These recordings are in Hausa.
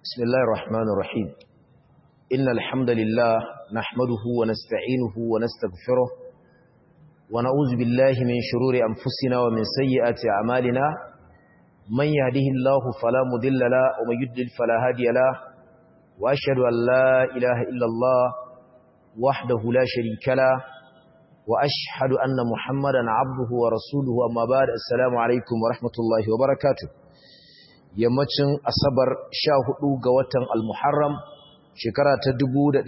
بسم الله الرحمن الرحيم إن الحمد لله نحمده ونستعينه ونستغفره ونعوذ بالله من شرور أنفسنا ومن سيئات أعمالنا من يهده الله فلا مضل له ومن يضلل فلا هادي له وأشهد أن لا إله إلا الله وحده لا شريك له وأشهد أن محمدا عبده ورسوله أما بعد السلام عليكم ورحمة الله وبركاته yammacin asabar sha hudu ga watan al-muharram shekara ta 1446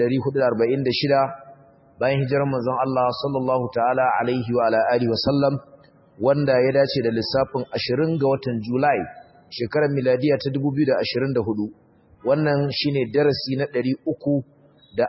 bayan hijirar manzon Allah sallallahu ta'ala alaihi wa ala alihi wasallam wanda ya dace da lissafin 20 ga watan Julai shekarar miladiya ta 2024 wannan shine darasi na 346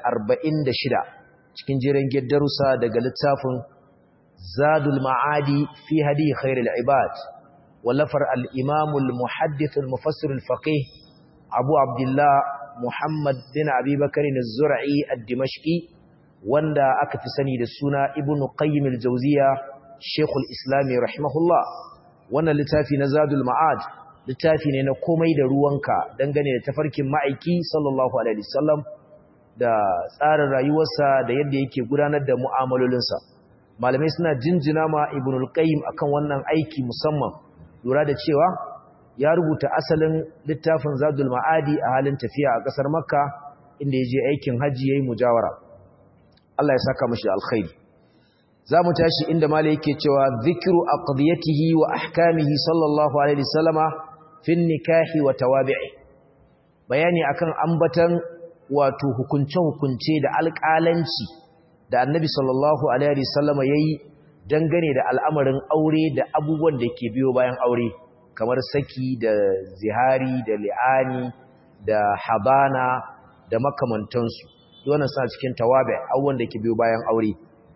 cikin jiran darussa daga littafin Zadul Ma'adi fi hadi khairul ibad ولفر الإمام المحدث المفسر الفقيه أبو عبد الله محمد بن أبي بكر الزرعي الدمشقي واندا أكتسني للسنة ابن قيم الجوزية شيخ الإسلام رحمه الله وانا لتافي نزاد المعاد littafi ne na komai da ruwanka dangane da tafarkin ma'aiki sallallahu alaihi wasallam da tsarin rayuwarsa da yadda yake gudanar da mu'amalolinsa malamai suna jinjina ma ibnul qayyim akan wannan aiki musamman lura da cewa ya rubuta asalin littafin zadul ma'adi a halin tafiya a ƙasar makka inda ya je aikin hajji ya yi mujawara Allah ya saka mashi alkhairi za mu tashi inda mala yake cewa zikiru aqdiyatihi wa ahkamihi sallallahu alaihi wasallama fin nikahi wa tawabi'i bayani akan ambatan wato hukunce-hukunce da alƙalanci da annabi sallallahu alaihi wasallama yayi dangane da al'amarin aure da abubuwan da ke biyo bayan aure kamar saki da zihari da li'ani da habana da makamantansu wannan suna cikin tawabe abubuwan da ke biyo bayan aure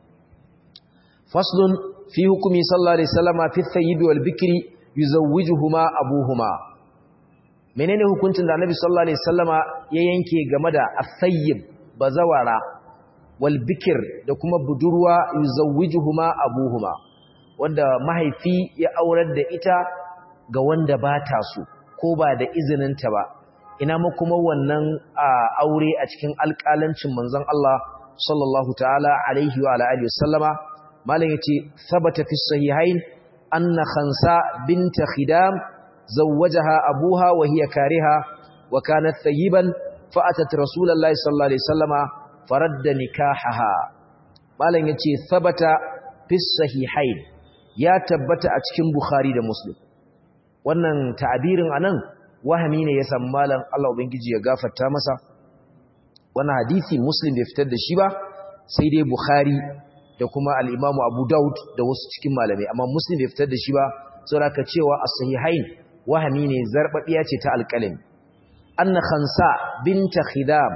faslun fi hukumi sallallahu alaihi wasallama fi thayyibi wal bikri yuzawwijuhuma abuhuma menene hukuncin da annabi sallallahu alaihi wasallama ya yanke game da as-sayyib bazawara walbikir da kuma budurwa yuzawwijuhuma abuhuma wanda mahaifi ya aurar da ita ga wanda ba ta so ko ba da izininta ba ina ma kuma wannan aure a cikin alƙalancin manzon Allah sallallahu ta'ala alaihi wa alihi wasallama malam yace sabata fi sahihain anna khansa bint khidam zawwajaha abuha wa hiya kariha wa kanat thayyiban fa atat rasulullahi sallallahu alaihi wasallama faradda nikahaha malam yace sabata fi sahihain ya tabbata a cikin bukhari da muslim wannan ta'abirin anan wahami ne ya san malam Allah ubangiji ya gafarta masa wannan hadisi muslim bai fitar da shi ba sai dai bukhari da kuma al-imamu abu daud da wasu cikin malamai amma muslim bai fitar da shi ba saboda ka cewa as-sahihain wahami ne zarbabiya ce ta alqalami anna khansa binta khidam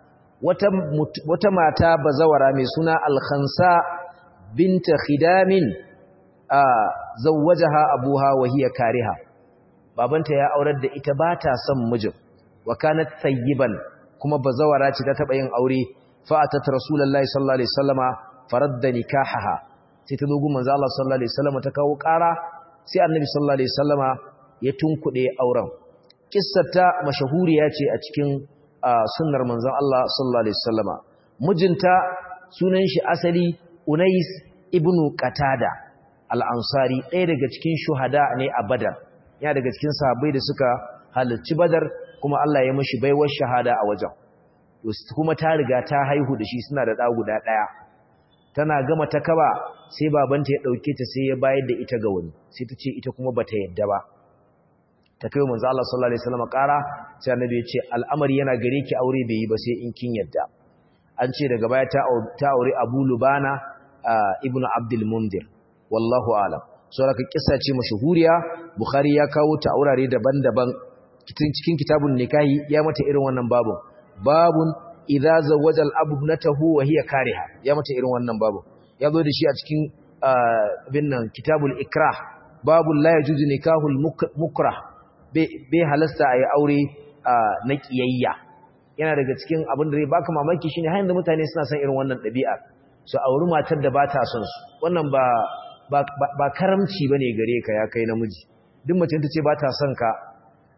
wata mata bazawara mai suna alkhansa binta khidamin a zawwajaha abuha wa hiya kariha babanta ya aurar da ita ba ta son mijin wa kanat sayyiban kuma bazawara ce ta taba yin aure fa atat rasulullahi sallallahu alaihi wasallama faradda nikahaha sai ta dogo manzo Allah sallallahu alaihi wasallama ta kawo ƙara sai annabi sallallahu alaihi wasallama ya tunkuɗe auren kissata mashahuriya ce a cikin sunnar manzon Allah sallallahu alaihi wasallama mijinta sunan shi asali Unais ibn Qatada al-Ansari ɗaya daga cikin shuhada ne a Badar ya daga cikin sahabbai da suka halarci Badar kuma Allah ya mishi baiwar shahada a wajen kuma ta riga ta haihu da shi suna da ɗa guda ɗaya tana gama ta kaba sai babanta ya ɗauke ta sai ya bayar da ita ga wani sai ta ce ita kuma bata yadda ba ta kai manzo Allah sallallahu alaihi wasallam ƙara sai annabi ya ce al'amari yana gare ki aure bai yi ba sai in kin yadda an ce daga baya ta ta aure Abu Lubana ibnu Abdul Mundir wallahu alam saboda kissa ce mashhuriya Bukhari ya kawo ta aurare daban-daban cikin kitabun nikahi ya mata irin wannan babun babun idza zawwaja al-abu ibnatahu wa hiya kariha ya mata irin wannan babun ya zo da shi a cikin bin nan kitabul ikrah babul la yajuzu nikahul mukrah bai halasta a yi aure na ƙiyayya yana daga cikin abin da zai baka mamaki shine har yanzu mutane suna son irin wannan ɗabi'a su auri matar da ba ta son su wannan ba ba karamci bane gare ka ya kai namiji duk mace ta ce ba ta son ka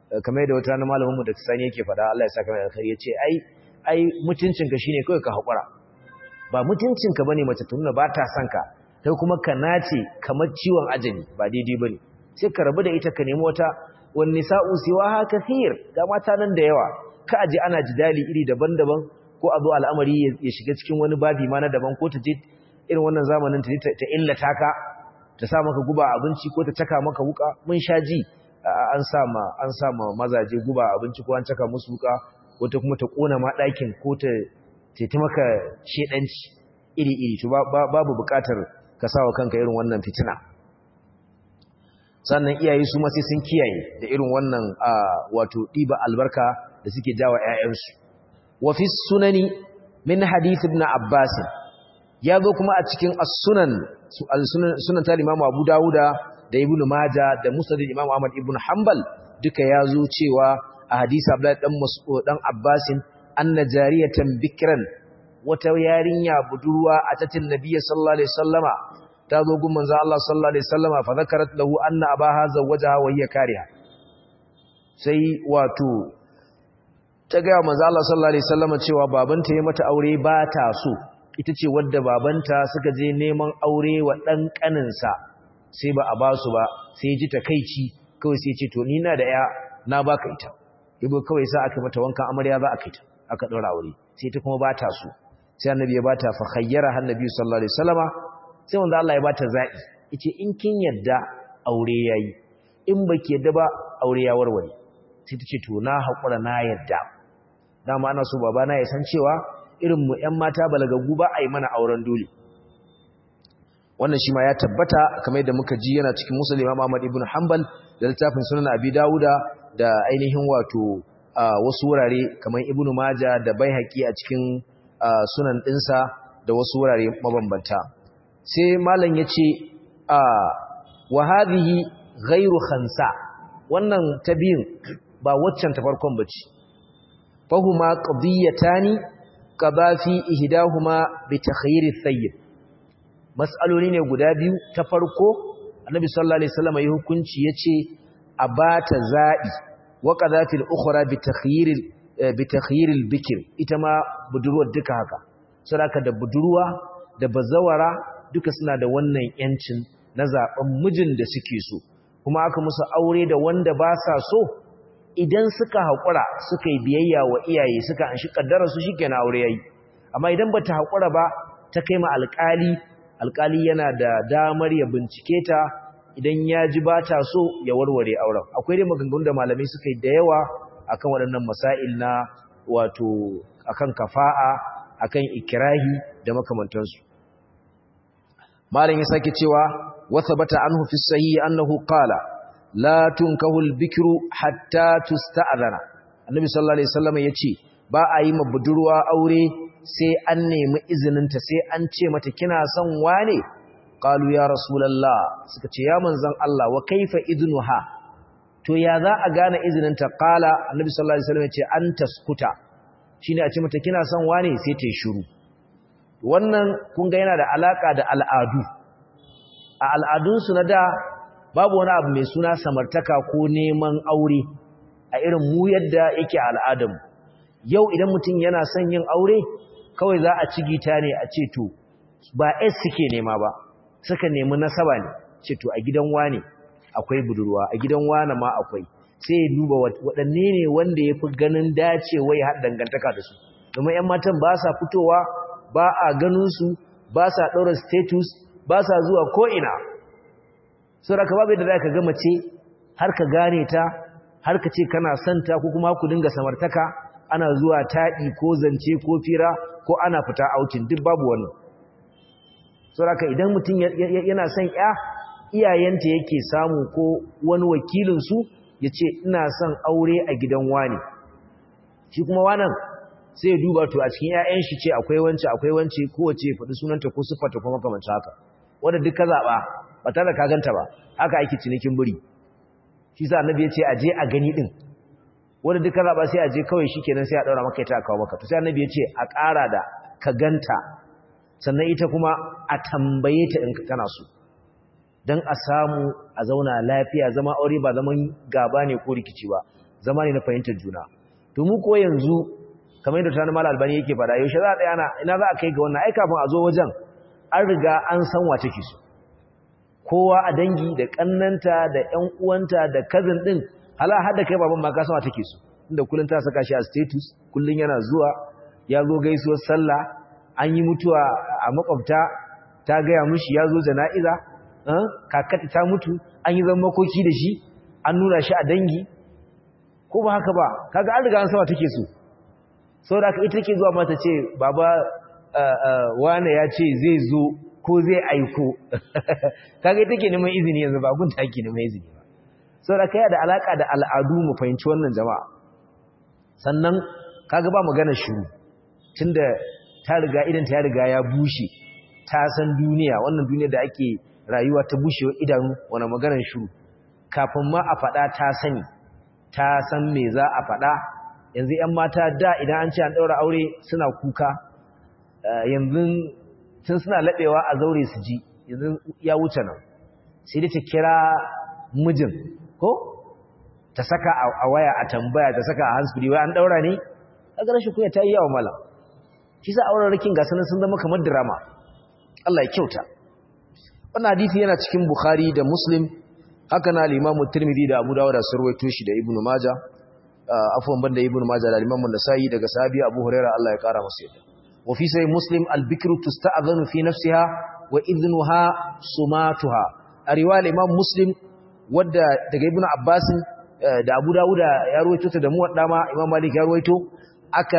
kamar yadda wata na malamin mu da sani yake faɗa Allah ya saka mai alkhairi yace ai ai mutuncinka shine kawai ka hakura ba mutuncinka bane mace ta nuna ba ta son ka kai kuma ka nace kamar ciwon ajali ba daidai bane sai ka rabu da ita ka nemi wata wan nisa'u siwaha kathir ga mata nan da yawa ka aje ana jidali iri daban-daban ko a zo al'amari ya shiga cikin wani babi ma na daban ko ta je irin wannan zamanin ta ta illata ka ta sa maka guba abinci ko ta caka maka wuka mun sha ji an sa ma an sa ma mazaje guba abinci ko an caka musu wuka ko ta kuma ta kona ma ɗakin ko ta ta maka shedanci iri-iri to babu bukatar ka sawa kanka irin wannan fitina sannan iyaye su ma sai sun kiyaye da irin wannan wato ɗiba albarka da suke jawa ƴaƴansu wa fi sunani min hadith ibn abbas ya zo kuma a cikin as-sunan sunan ta Imam Abu Dawuda da Ibn Majah da Musnad Imam Ahmad ibn Hanbal duka ya zo cewa a hadisi Abdullahi dan Mas'ud dan Abbas anna jariyatan bikran wata yarinya budurwa a tatin nabiyyi sallallahu alaihi wasallama ta zo gun manzo Allah sallallahu alaihi wasallama fa zakarat lahu anna abaha zawwajaha wa hiya kariha sai wato ta ga manzo Allah sallallahu alaihi wasallama cewa babanta ya mata aure ba ta so ita ce wadda babanta suka je neman aure wa dan kaninsa sai ba a ba su ba sai ji takeici kawai sai ce to ni na da ya na baka ita ibo kawai sa aka mata wankan amarya za a kai ta aka daura aure sai ta kuma ba ta so sai annabi ya bata fa khayyara annabi sallallahu alaihi wasallama sai wanda Allah ya bata zabi yace in kin yadda aure yayi in baki yadda ba aure ya warware sai tace to na hakura na yadda dama ana so baba na ya san cewa irin mu ƴan mata balagagu ba a yi mana auren dole wannan shi ma ya tabbata kamar yadda muka ji yana cikin Muslim Imam Ahmad ibn Hanbal da littafin Sunan Abi Dawuda da ainihin wato wasu wurare kamar Ibn Majah da Baihaqi a cikin sunan ɗinsa da wasu wurare mabambanta sai malam ya ce a wahadihi gairu khansa wannan ta biyun ba waccan ta farkon ba ce fahuma qadiyatani qada fi ihdahuma bi takhayyir thayyib mas'aloli ne guda biyu ta farko annabi sallallahu alaihi wasallam ya hukunci yace a bata za'i wa qada fil ukhra bi takhayyir bi takhayyir al bikr ita ma budurwar duka haka saboda da budurwa da bazawara duka suna da wannan yancin na zaben mijin da suke so kuma aka musu aure da wanda ba sa so idan suka haƙura suka yi biyayya wa iyaye suka an shi ƙaddarar su shike na aure yayi amma idan bata haƙura ba ta kai ma alƙali alƙali yana da damar ya bincike ta idan ya ji ba ta so ya warware auren akwai dai maganganu da malamai suka yi da yawa akan waɗannan masail na wato akan kafa'a akan ikirahi da makamantansu malam ya sake cewa wa thabata anhu fi sahih annahu qala la tunkahu al-bikru hatta tusta'dhana annabi sallallahu alaihi wasallam yace ba a yi budurwa aure sai an nemi izininta sai an ce mata kina son wane qalu ya rasulullah suka ce ya manzon Allah wa kaifa idnuha to ya za a gane izininta qala annabi sallallahu alaihi wasallam yace an taskuta shine a ce mata kina son wane sai ta yi shiru wannan kun ga yana da alaka da al'adu a al'adunsu na da babu wani abu mai suna samartaka ko neman aure a irin mu yadda yake al'adam yau idan mutum yana son yin aure kawai za a ci gita ne a ce to ba s suke nema ba suka nemi nasaba ne ce to a gidan wane akwai budurwa a gidan wane ma akwai sai ya duba waɗanne ne wanda ya fi ganin dacewa ya haɗa dangantaka da su domin 'yan matan ba sa fitowa ba a ganinsu ba sa ɗaura status ba sa zuwa ko'ina sauraka babu yadda za ka gama ce har ka gane ta har ka ce kana santa ko kuma ku dinga samartaka ana zuwa taɗi ko zance ko fira ko ana fita aukin duk babu wannan sauraka idan mutum yana son ya iyayenta yake samu ko wani wakilinsu ya ce ina son aure a gidan wani shi kuma wanan sai ya duba to a cikin 'ya'yan shi ce akwai wance akwai wance kowace faɗi sunanta ko siffarta ko makamancin haka wanda duk ka zaɓa ba tare da ka ganta ba haka ake cinikin buri shi sa annabi ya ce a je a gani din wanda duk ka zaɓa sai a je kawai shi kenan sai a ɗaura maka ita a kawo maka to sai annabi ya ce a ƙara da ka ganta sannan ita kuma a tambaye ta in kana so don a samu a zauna lafiya zama aure ba zaman gaba ne ko rikici ba zama ne na fahimtar juna to mu ko yanzu kamar yadda tana mal albani yake fada yaushe za a tsaya na ina za a kai ga wannan ai kafin a zo wajen an riga an san wa take so kowa a dangi da kannanta da ƴan uwanta da cousin din hala har da kai baban ma ka san wa take so inda kullun ta saka shi a status kullun yana zuwa ya zo gaisuwar sallah an yi mutuwa a makwabta ta gaya mushi ya zo jana'iza kakata ta mutu an yi zama makoki da shi an nuna shi a dangi ko ba haka ba kaga an riga an sama take so sau da ita take zuwa mata ce baba wane ya ce zai zo ko zai aiko kaga ita ke neman izini yanzu ba gun take neman izini ba sau da kai da alaka da al'adu mu fahimci wannan jama'a sannan kaga ba magana shiru tunda ta riga idan ta riga ya bushe ta san duniya wannan duniya da ake rayuwa ta bushewa idanu wani maganar shiru kafin ma a faɗa ta sani ta san me za a faɗa yanzu 'yan mata da idan an ce an ɗaura aure suna kuka yanzu tun suna laɓewa a zaure su ji yanzu ya wuce nan sai dai ta kira mijin ko ta saka a waya a tambaya ta saka a handsfree wai an ɗaura ne kaga rashin kuya ta yi yawa mala shi sa auren rikin gasa sun zama kamar drama Allah ya kyauta wannan hadisi yana cikin Bukhari da Muslim haka na al-Imam Tirmidhi da Abu Dawud da Sarwaito shi da Ibn Majah afwan banda Ibn Majah da Imam An-Nasa'i daga sahabi Abu Hurairah Allah ya kara masa yadda wa fi sahih Muslim al-bikru tusta'dhanu fi nafsiha wa idhnuha sumatuha a riwayar Imam Muslim wadda daga Ibn Abbas da Abu Dawud ya ruwaito ta da muwadda ma Imam Malik ya ruwaito aka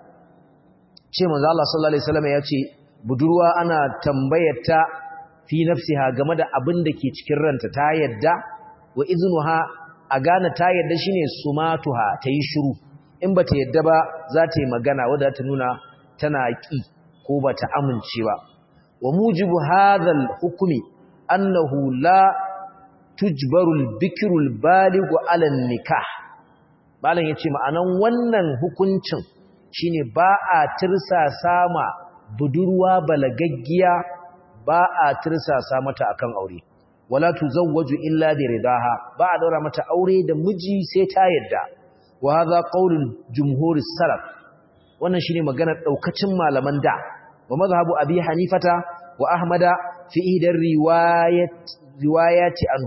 ce manzo Allah sallallahu alaihi wasallam ya ce budurwa ana tambayarta fi nafsiha game da abin da ke cikin ranta ta yadda wa iznuha a gane ta yadda shine sumatuha ta yi shiru in ba ta yadda ba za ta yi magana wadda ta nuna tana ƙi ko ba ta amince ba wa mujibu hadhal hukmi annahu la tujbarul bikrul balighu ala nikah malam yace ma'anan wannan hukuncin shine ba a tirsasa ma budurwa balagaggiya ba a tirsasa mata akan aure wala tuzawwaju illa bi ridaha ba a daura mata aure da miji sai ta yadda wa hadha qaulul jumhur salaf wannan shine maganar daukacin malaman da wa mazhabu abi hanifata wa ahmada fi idar riwayat riwayati anhu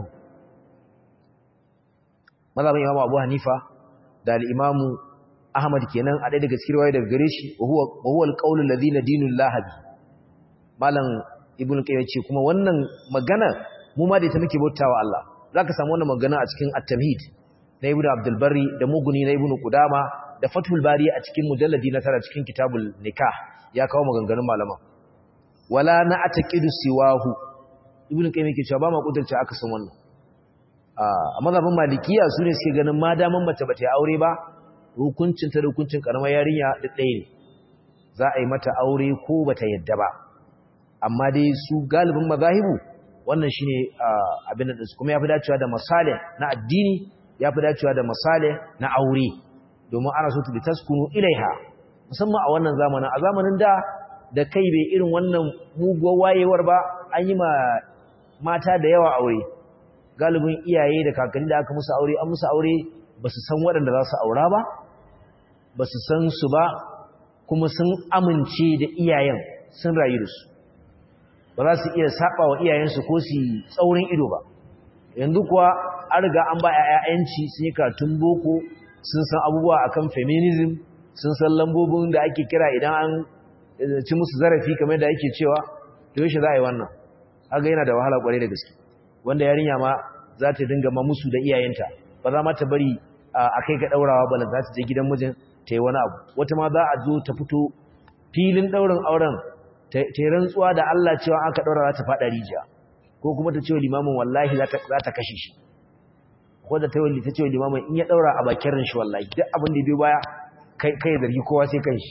mazhabin imamu abu hanifa da al-imamu ahmad kenan a ɗaya daga cikin riwaya daga gare shi wa huwa wa huwa al-qaul alladhi nadinu lahabi malam ibnu qayyim ce kuma wannan magana mu ma da ita muke bautawa Allah zaka samu wannan magana a cikin at-tamhid na ibnu abdul barri da muguni na ibnu qudama da fathul bari a cikin mujalladi na tara cikin kitabul nikah ya kawo maganganun malama wala na ataqidu siwahu ibnu qayyim yake cewa ba ma kudurta aka san wannan a mazhabin malikiya su ne suke ganin ma daman mace bata yi aure ba hukuncin ta da hukuncin karamar yarinya duk ɗaya ne za a yi mata aure ko bata yadda ba amma dai su galibin mazahibu wannan shine abin da su kuma yafi dacewa da masale na addini yafi dacewa da masale na aure domin ana so bi taskunu ilaiha musamman a wannan zamanin a zamanin da da kai bai irin wannan muguwar wayewar ba an yi ma mata da yawa aure galibin iyaye da kakanni da aka musu aure an musu aure ba su san waɗanda za su aura ba ba su san su ba kuma sun amince da iyayen sun rayu da su ba za su iya saba wa iyayensu ko su tsaurin ido ba yanzu kuwa an riga an ba ‘ya'yanci sun yi katun boko sun san abubuwa akan feminism sun san lambobin da ake kira idan an ci musu zarafi kamar da ake cewa da yaushe za a yi wannan haka yana da wahala kwarai da gaske wanda yarinya ma za ta dinga ma musu da iyayenta ba za ma ta bari a kai ga ɗaurawa ba za ta je gidan mijin ta yi wani abu wata ma za a zo ta fito filin ɗaurin auren ta yi rantsuwa da Allah cewa aka ɗaura za ta faɗa rijiya ko kuma ta ce wa limamin wallahi za ta kashe shi ko da ta yi ta ce wa limamin in ya ɗaura a bakin ran shi wallahi duk abin da biyu baya kai zargi kowa sai kan shi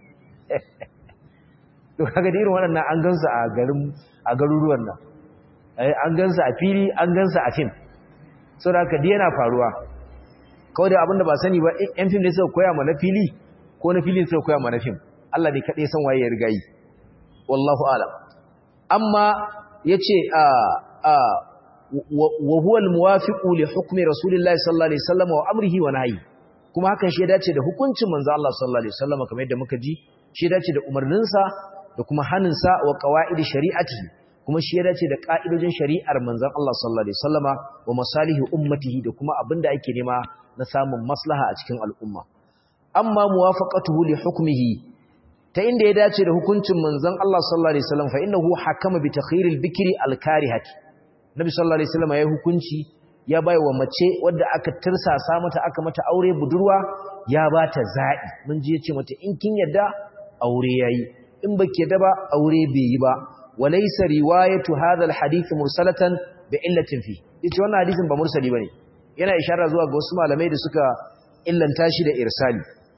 to kaga da irin waɗannan an gansu a garin a garuruwan nan an gansu a fili an gansu a fim saboda haka dai yana faruwa kawai da abin da ba sani ba yan fim ne suka koya ma na fili ko na filin suka koya ma na fim Allah ne kaɗai san waye ya riga yi wallahu alam amma yace a a wa huwa al-muwafiqu li hukmi rasulillahi sallallahu alaihi wasallam wa amrihi wa nahyi kuma hakan shi ya dace da hukuncin manzo Allah sallallahu alaihi wasallam kamar yadda muka ji shi ya dace da umarninsa da kuma haninsa wa qawaid shari'atihi kuma shi ya dace da ka'idojin shari'ar manzon Allah sallallahu alaihi wasallama wa masalihi ummatihi da kuma abinda ake nema na samun maslaha a cikin al'umma amma muwafaqatuhu li hukmihi ta inda ya dace da hukuncin manzon Allah sallallahu alaihi wasallam fa innahu hakama bi takhiril bikri al-karihati nabi sallallahu alaihi wasallam ya hukunci ya bai wa mace wadda aka tirsasa mata aka mata aure budurwa ya bata za'i mun ji yace mata in kin yadda aure yayi in baki yadda ba aure bai yi ba walaysa riwayatu hadha al-hadith mursalatan bi illatin fi yace wannan hadisin ba mursali bane yana ishara zuwa ga wasu malamai da suka illanta shi da irsali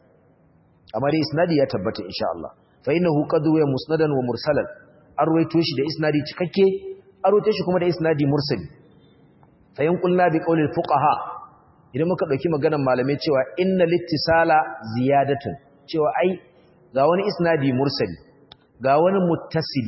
amma dai isnadi ya tabbata insha Allah fa innahu qad wa musnadan wa mursalan arwayto shi da isnadi cikakke arwayto shi kuma da isnadi mursali fa in qulna bi qawli fuqaha idan muka dauki maganar malamai cewa inna littisala ziyadatun cewa ai ga wani isnadi mursali ga wani muttasili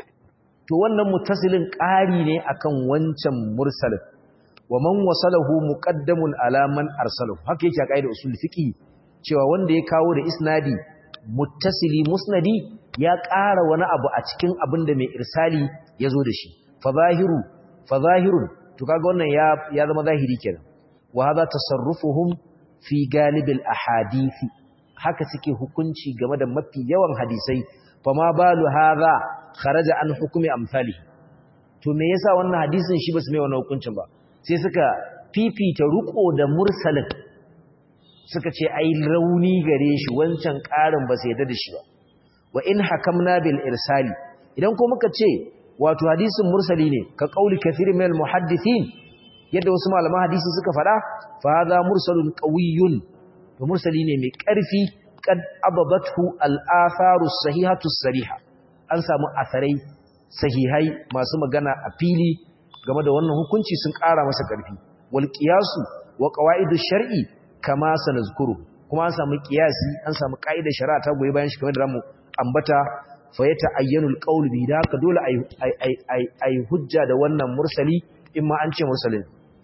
to wannan muttasilin ƙari ne akan wancan mursalin wa man wasalahu muqaddamun ala man arsalahu haka yake a kaida usul fiqi cewa wanda ya kawo da isnadi muttasili musnadi ya ƙara wani abu a cikin abin da mai irsali ya zo da shi fazahiru fazahirun to kaga wannan ya ya zama zahiri kenan wa hadha tasarrufuhum fi galibil ahadisi haka suke hukunci game da mafi yawan hadisai fama balu hadha kharaja an hukumi amsali to me yasa wannan hadisin shi basu mai wannan hukuncin ba sai suka fifita ruko da mursalin suka ce ai rauni gare shi wancan ƙarin ba sai da shi ba wa in hakamna bil irsali idan ko muka ce wato hadisin mursali ne ka qauli kathirin min al muhaddithin yadda wasu malaman hadisi suka faɗa fa hadha mursalun qawiyyun to mursali ne mai ƙarfi kad ababathu al atharu sahihatu sariha an samu asarai sahihai masu magana a fili game da wannan hukunci sun ƙara masa ƙarfi wal qiyasu wa qawaidu shar'i kama sanazkuru kuma an samu qiyasi an samu ƙa'idar shari'a ta goyi bayan shi kamar da zamu ambata fa ya ta'ayyanu al-qawl bi da haka dole ai ai ai hujja da wannan mursali in ma an ce mursalin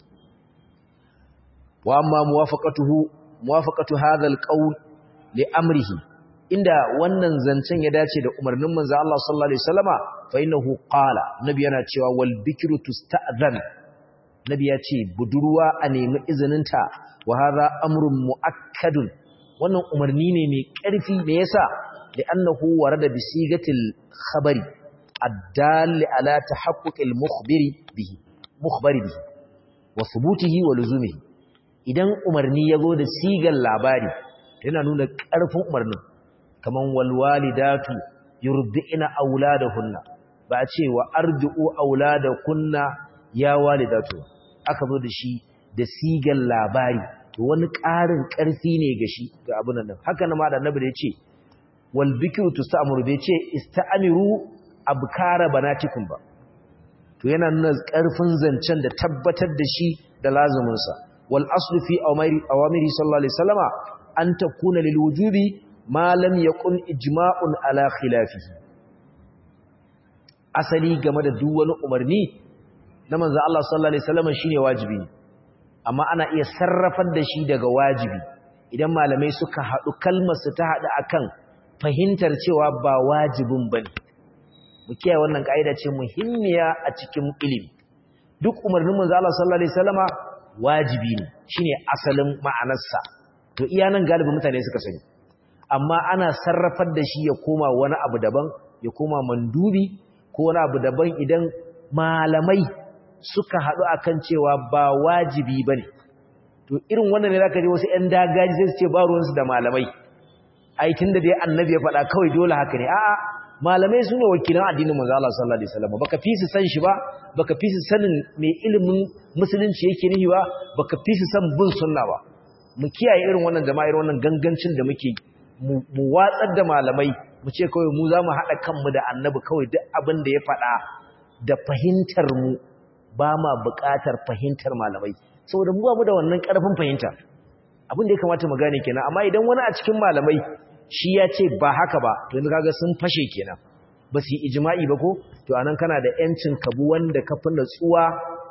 wa amma muwafaqatuhu muwafaqatu hadha al-qawl li amrihi inda wannan zancen ya dace da umarnin manzo Allah sallallahu alaihi wasallama fa innahu qala nabi yana cewa wal bikru tusta'dhan nabi ya ce budurwa a nemi izininta wa hadha amrun muakkadun wannan umarni ne mai ƙarfi me yasa li'annahu warada bi sigatil khabari addal ala tahaqquq al mukhbiri bihi mukhbari bihi wa thubutihi wa luzumihi idan umarni yazo da sigar labari yana nuna ƙarfin umarnin kaman walwalidatu yurdi'na auladahunna ba a ce wa arji'u auladakunna ya walidatu aka zo da shi da sigan labari to wani ƙarin ƙarfi ne ga shi ga abin nan haka na ma da annabi da yace wal bikru tusta'muru bai ce ista'miru abkara banatikum ba to yana nuna ƙarfin zancen da tabbatar da shi da lazumin sa wal aslu fi awamiri awamiri sallallahu alaihi wasallama an takuna lil wujubi ma lam yakun ijma'un ala khilafihi asali game da duk wani umarni na manzo Allah sallallahu alaihi wasallam shine wajibi amma ana iya sarrafar da shi daga wajibi idan malamai suka hadu kalmar su ta hadu akan fahimtar cewa ba wajibin bane mu kiyaye wannan kaida ce muhimmiya a cikin ilimi duk umarnin manzo Allah sallallahu alaihi wasallama wajibi ne shine asalin ma'anarsa to iya nan galibin mutane suka sani amma ana sarrafar da shi ya koma wani abu daban ya koma mandubi ko wani abu daban idan malamai suka haɗu akan cewa ba wajibi bane to irin wannan ne zaka ji wasu ƴan dagaji sai su ce ba ruwansu da malamai ai tunda dai annabi ya faɗa kawai dole haka ne a'a malamai su ne wakilan addinin manzo Allah sallallahu alaihi wasallam baka fi su san shi ba baka fi su sanin me ilimin musulunci yake nihi ba baka fi su san bin sunna ba mu kiyaye irin wannan jama'a irin wannan gangancin da muke mu watsar da malamai mu ce kawai mu za mu haɗa kanmu da annabi kawai duk abin da ya faɗa da fahimtar mu ba ma buƙatar fahimtar malamai saboda mu ba mu da wannan ƙarfin fahimta abin da ya kamata mu gane kenan amma idan wani a cikin malamai shi ya ce ba haka ba to yanzu kaga sun fashe kenan ba su yi ijma'i ba ko to anan kana da yancin kabu wanda ka fi natsuwa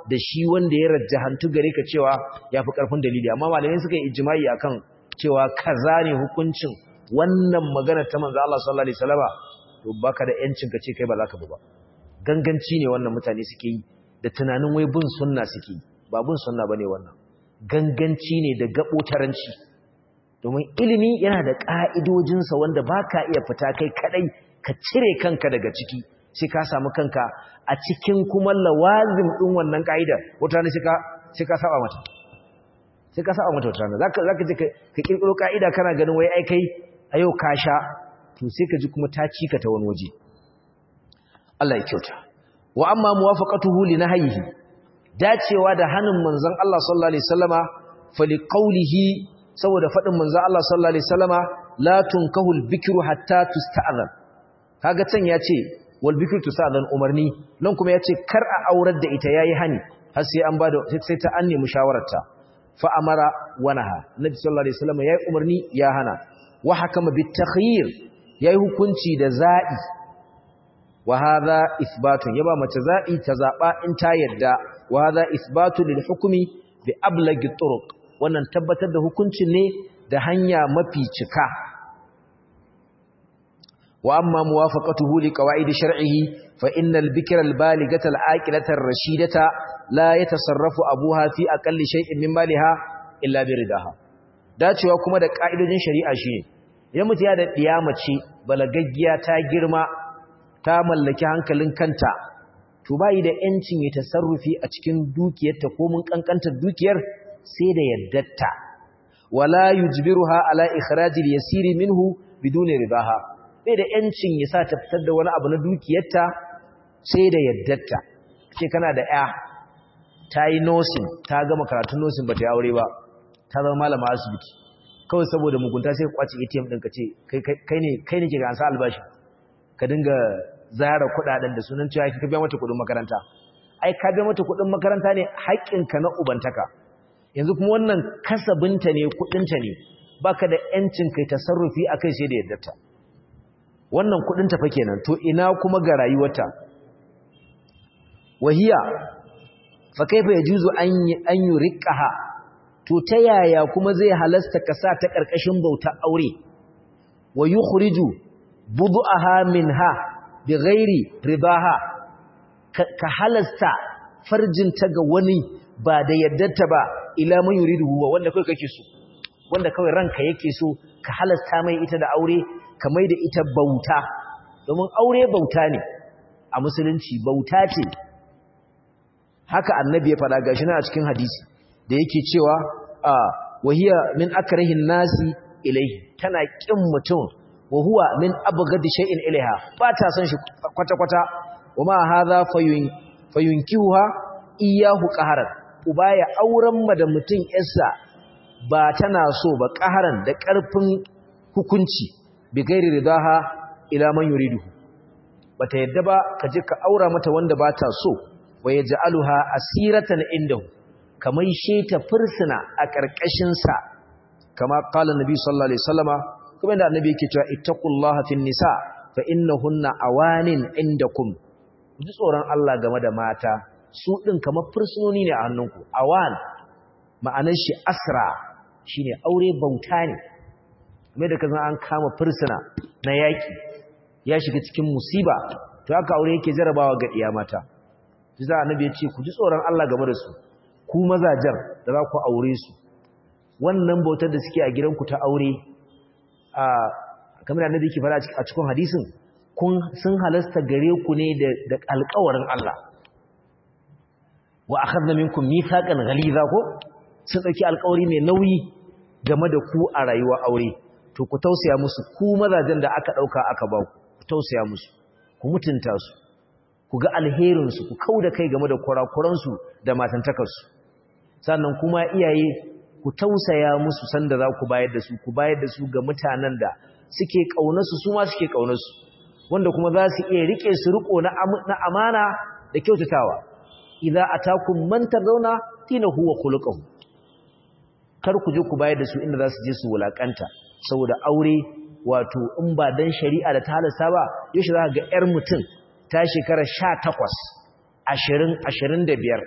da shi wanda ya rajjahantu gare ka cewa yafi karfin dalili amma malamai suka yi ijma'i akan cewa kaza ne hukuncin wannan magana ta manzo Allah sallallahu alaihi wasallama to baka da yancin ka ce kai ba za ka bi ba ganganci ne wannan mutane suke yi da tunanin wai bin sunna suke yi ba bin sunna bane wannan ganganci ne da gabotaranci domin ilimi yana da ka'idojinsa wanda baka iya fita kai kadai ka cire kanka daga ciki sai ka samu kanka a cikin kuma lawazim din wannan ka'idar wata ne sai ka sai ka saba mata sai ka saba mata wata ne zaka zaka je ka kirkiro ka'ida kana ganin wai ai kai a yau ka sha to sai ka ji kuma ta cika ta wani waje Allah ya kyauta wa amma muwafaqatuhu li nahyihi dacewa da hanin manzon Allah sallallahu alaihi wasallama fali qawlihi saboda fadin manzon Allah sallallahu alaihi wasallama la tunkahu al-bikru hatta tusta'zan kaga can yace wal bikru tusta'zan umarni nan kuma yace kar a aurar da ita yayi hani har sai an bada sai ta an nemi shawararta fa amara wa naha nabi sallallahu alaihi wasallama yayi umarni ya hana wa hakama bit takhyir yayi hukunci da za'i wa hadha ithbatun yaba mace za'i ta zaba in ta yadda wa hadha ithbatu lil hukmi bi ablagi turuq wannan tabbatar da hukuncin ne da hanya mafi cika wa amma muwafaqatuhu li qawaid shar'ihi fa innal bikra al baligata al aqilata ar rashidata la yatasarrafu abuha fi aqalli shay'in min maliha illa bi ridaha dacewa kuma da ka'idojin shari'a shine idan mutum ya da mace balagaggiya ta girma ta mallaki hankalin kanta to bai da yancin ya tasarrufi a cikin dukiyarta ko mun kankantar dukiyar sai da yaddatta wala yujbiruha ala ikhrajil yasiri minhu biduni ridaha bai da yancin ya sa ta fitar da wani abu na dukiyarta sai da yaddatta ce kana da ya ta yi nosin ta gama karatun nosin ba ta yi aure ba ta zama malama asibiti kawai saboda mugunta sai kwace ATM ɗin ka ce kai ne kai ne ke ga ansa albashi ka dinga zara kuɗaɗen da sunan cewa ka biya mata kuɗin makaranta ai ka biya mata kuɗin makaranta ne haƙƙinka na ubantaka yanzu kuma wannan kasabinta ne kuɗinta ne baka da ƴancin kai tasarrufi akai sai da yaddarta wannan kuɗin ta fa kenan to ina kuma ga rayuwarta wahiya fa kaifa yajuzu an an yuriqaha to ta yaya kuma zai halasta ka sa ta ƙarƙashin bauta aure wa yukhriju budu'aha minha bighairi ribaha ka halasta farjinta ga wani ba da yaddarta ba ila man yuridu huwa wanda kai kake so wanda kawai ranka yake so ka halasta mai ita da aure ka mai da ita bauta domin aure bauta ne a musulunci bauta ce haka annabi ya faɗa gashi na a cikin hadisi da yake cewa a wahiya min akrahin nasi ilaihi tana kin mutum wa huwa min abghadi shay'in ilaiha ba ta san shi kwata kwata wama hadha fayun fayunkihuha iyahu qaharan uba ya auren ma da mutum yarsa ba tana so ba qaharan da karfin hukunci bi gairi ridaha ila man yuridu bata yadda ba ka je ka aura mata wanda ba ta so wa yaj'aluha asiratan indahu kamar sheta fursuna a ƙarƙashinsa kama ƙala nabi sallallahu alaihi wasallama kuma da annabi yake cewa ittaqullaha fin nisa fa innahunna awanin indakum ji tsoron Allah game da mata su din kamar fursunoni ne a hannunku awan ma'anar shi asra shine aure bauta ne kuma da kazan an kama fursuna na yaki ya shiga cikin musiba to haka aure yake jarabawa ga iya mata ji za annabi ya ce ku ji tsoron Allah game da su ku mazajen da za ku aure su wannan bautar da suke a gidanku ta aure a kamar da annabi yake fara a cikin hadisin kun sun halasta gare ku ne da alƙawarin Allah wa akhadna minkum mithaqan ghaliza ko sun dauki alƙawari mai nauyi game da ku a rayuwar aure to ku tausaya musu ku mazajen da aka dauka aka ba ku ku tausaya musu ku mutunta su ku ga alherin su ku kauda kai game da kurakuran su da matantakar su sannan kuma iyaye ku tausaya musu sanda za ku bayar da su ku bayar da su ga mutanen da suke kaunarsu su ma suke kaunarsu wanda kuma za su iya rike su riko na amana da kyautatawa idza atakum man tardawna dinahu wa khuluquhu kar ku je ku bayar da su inda za su je su wulakanta saboda aure wato in ba dan shari'a da ta halasta ba yaushe za ga yar mutum ta shekara 18 20 25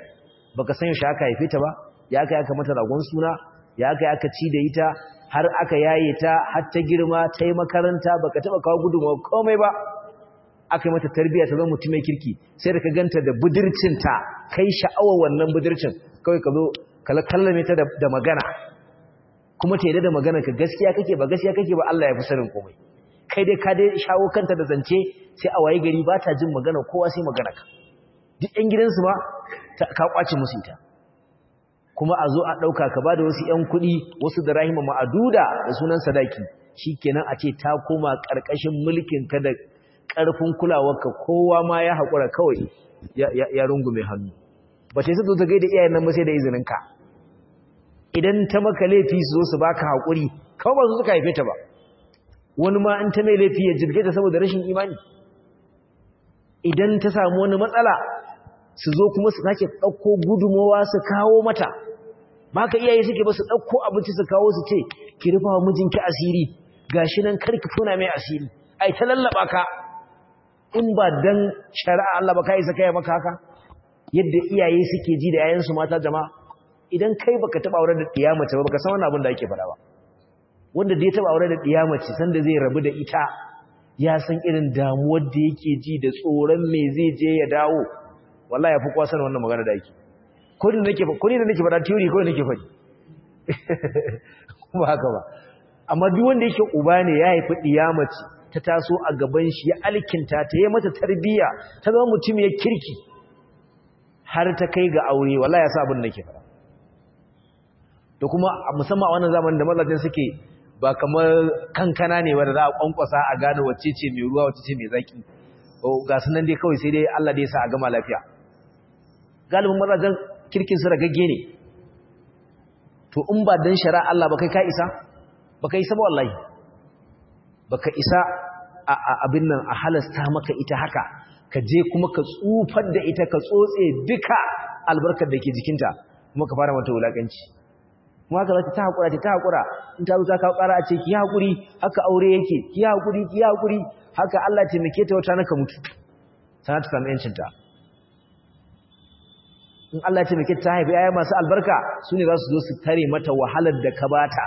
baka san yaushe aka haife ta ba ya aka aka mata ragon suna ya aka aka ci da ita har aka yaye ta har ta girma ta yi makaranta baka taba kawo gudunmawa komai ba aka yi mata tarbiyya ta zama mutum mai kirki sai da ka ganta da budurcinta kai sha'awar wannan budurcin kawai ka zo kala kallame ta da magana kuma ta yadda da magana ka gaskiya kake ba gaskiya kake ba Allah ya fi sanin komai kai dai ka dai shawo kanta da zance sai a waye gari ba ta jin magana kowa sai magana ka duk ƴan gidansu ma ka kwace musu ita kuma a zo a ɗauka ka ba da wasu ƴan kuɗi wasu da rahima ma'aduda da sunan sadaki shikenan a ce ta koma ƙarƙashin mulkin ka da ƙarfin kulawarka kowa ma ya haƙura kawai ya rungume hannu ba ta yi zo ta gaida iyayen nan ba sai da izininka idan ta maka laifi su zo su baka haƙuri kawai ba su suka haife ta ba wani ma in ta mai laifi ya jirge ta saboda rashin imani idan ta samu wani matsala su zo kuma su sake ɗauko gudumowa su kawo mata ba ka iyaye suke ba su ɗauko abinci su kawo su ce ki rufa wa mijinki asiri gashi nan karki tona mai asiri ai ta lallaba ka in ba dan shari'a Allah ba kai saka ya maka haka yadda iyaye suke ji da yayansu mata jama'a idan kai baka taba aure da diyamace ba baka san wannan abin da ake fara ba wanda da ya taba aure da diyamace sanda zai rabu da ita ya san irin damuwar da yake ji da tsoron me zai je ya dawo wallahi yafi kwa sanin wannan magana da yake ko da nake ko da nake fada theory ko nake fadi ba haka ba amma duk wanda yake uba ne ya haifi diyamace ta taso a gaban shi ya alkinta ta yi mata tarbiyya ta zama mutum ya kirki har ta kai ga aure wallahi ya sa abin da ke fara da kuma musamman a wannan zamanin da mazajen suke ba kamar kankana ne wanda za a kwankwasa a gane wacce ce mai ruwa wacce ce mai zaki ga su nan dai kawai sai dai Allah dai sa a gama lafiya galibin mazajen kirkin su ragagge ne to in ba dan shari'a Allah ba kai ka isa ba ka isa ba wallahi baka isa a abin nan a halasta maka ita haka ka je kuma ka tsufar da ita ka tsotse duka albarkar da ke jikinta kuma ka fara mata wulakanci kuma haka zata ta hakura ta hakura in ta zo ta kawo ƙara a ce ki hakuri haka aure yake ki hakuri ki hakuri haka Allah ya taimake ta wata naka mutu sana ta samu yancin ta in Allah ya taimake ta haifi yaya masu albarka su ne za su zo su tare mata wahalar da ka bata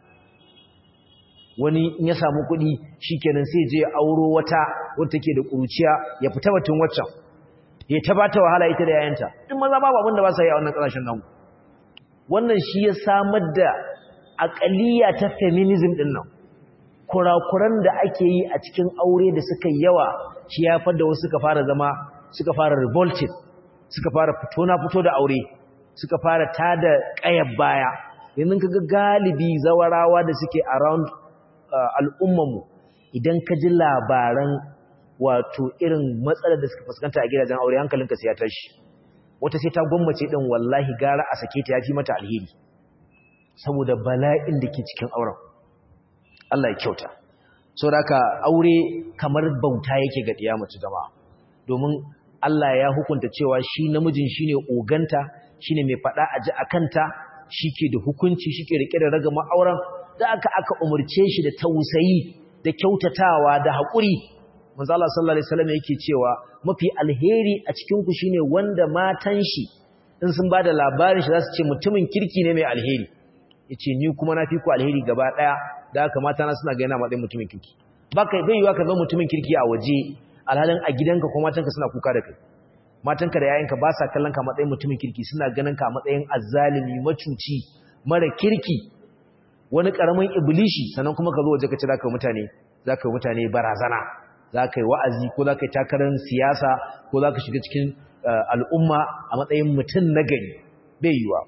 wani in ya samu kuɗi shikenan sai je auro wata wadda take da ƙuruciya ya fita batun waccan ya ta bata wahala ita da yayanta duk maza babu abin da ba sa yi a wannan ƙasashen nan wannan shi ya samar da aƙaliya ta feminism ɗin nan kurakuran da ake yi a cikin aure da suka yawa shi ya fadda wasu suka fara zama suka fara revolted suka fara fito na fito da aure suka fara tada ƙayar baya yanzu kaga galibi zawarawa da suke around al'ummanmu idan ka ji labaran wato irin matsalar da suka fuskanta a gidajen aure hankalinka sai ya tashi wata sai ta gwammace din wallahi gara a sake ta yafi mata alheri saboda bala'in da ke cikin auren Allah ya kyauta saboda aure kamar bauta yake ga diya mace jama'a domin Allah ya hukunta cewa shi namijin shine oganta shine mai fada a ji akanta shike da hukunci shike rike da ragama auren da aka aka umurce shi da tausayi da kyautatawa da haƙuri manzo Allah sallallahu alaihi wasallam yake cewa mafi alheri a cikin ku shine wanda matan shi in sun bada labarin shi zasu ce mutumin kirki ne mai alheri yace ni kuma na fi ku alheri gaba daya da haka mata na suna ga yana matsayin mutumin kirki baka bai yiwa ka zama mutumin kirki a waje alhalin a gidanka ko matanka suna kuka da kai matanka da yayanka ba sa kallon ka matsayin mutumin kirki suna ganin ka matsayin azzalimi macuci mara kirki wani karamin iblishi sannan kuma ka zo waje ka ci zaka mutane zaka mutane barazana zaka yi wa'azi ko zaka yi takarar siyasa ko zaka shiga cikin al'umma a matsayin mutum na gari bai yiwa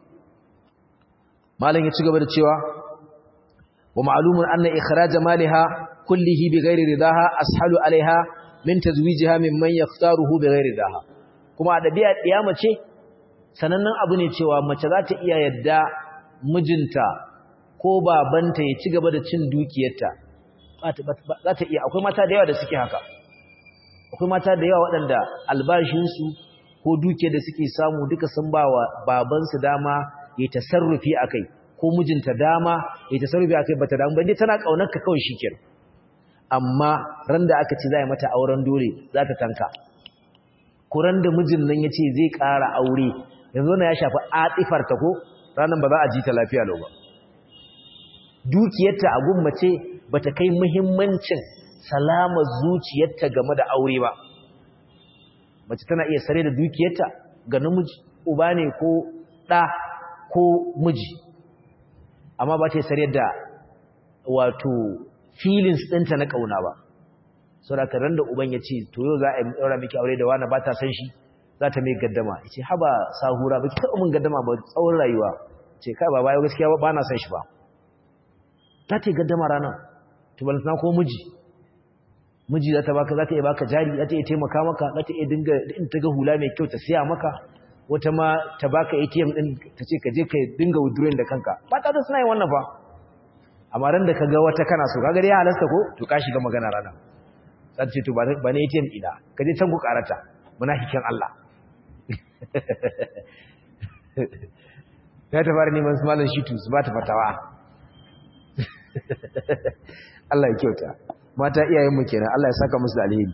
malam ya ci gaba da cewa wa ma'lumun anna ikhraj maliha kullihi bighairi ridaha ashalu alaiha min tazwijiha mimman yaftaruhu bighairi ridaha kuma a dabi'a ɗiya ce sanannen abu ne cewa mace za ta iya yadda mijinta ko babanta ya ci gaba da cin dukiyarta za ta iya akwai mata da yawa da suke haka akwai mata da yawa waɗanda albashinsu ko dukiyar da suke samu duka sun ba wa babansu dama ya tasarrufi a kai ko mijinta dama ya tasarrufi a kai ba ta damu ba tana ƙaunarka kawai shi kenan amma ran da aka ci za a mata auren dole za ta tanka kuran da mijin nan ya ce zai ƙara aure yanzu na ya shafi atifar ta ko ranan ba za a ji ta lafiya lau ba dukiyarta a gummace bata kai muhimmancin salama zuciyarta game da aure ba mace tana iya sare da dukiyarta ga namiji uba ne ko ɗa ko miji amma ba ta sare da wato feelings ɗinta na ƙauna ba sau da karan da uban ya ce to yau za a yi ɗaura miki aure da wani ba ta san shi za ta mai gaddama ya ce haba sahura ba ki taɓa min gaddama ba tsawon rayuwa ce kai ba bayan gaskiya ba na san shi ba za ta yi gaddama ranar tubalantana ko miji miji za ta baka za ta iya baka jari za ta iya taimaka maka za ta iya dinga in ta ga hula mai kyau ta siya maka wata ma ta baka ATM din ta ce ka je ka dinga withdrawing da kanka ba ta da suna yin wannan fa amma ran da ka ga wata kana so kaga dai ya halasta ko to ka shiga magana rana za ta ce to ba ne ATM ina ka je can ku karata munafikin Allah ya ta fara neman su malam shitu su ba ta fatawa Allah ya kyauta mata iyayenmu kenan Allah ya saka musu da alheri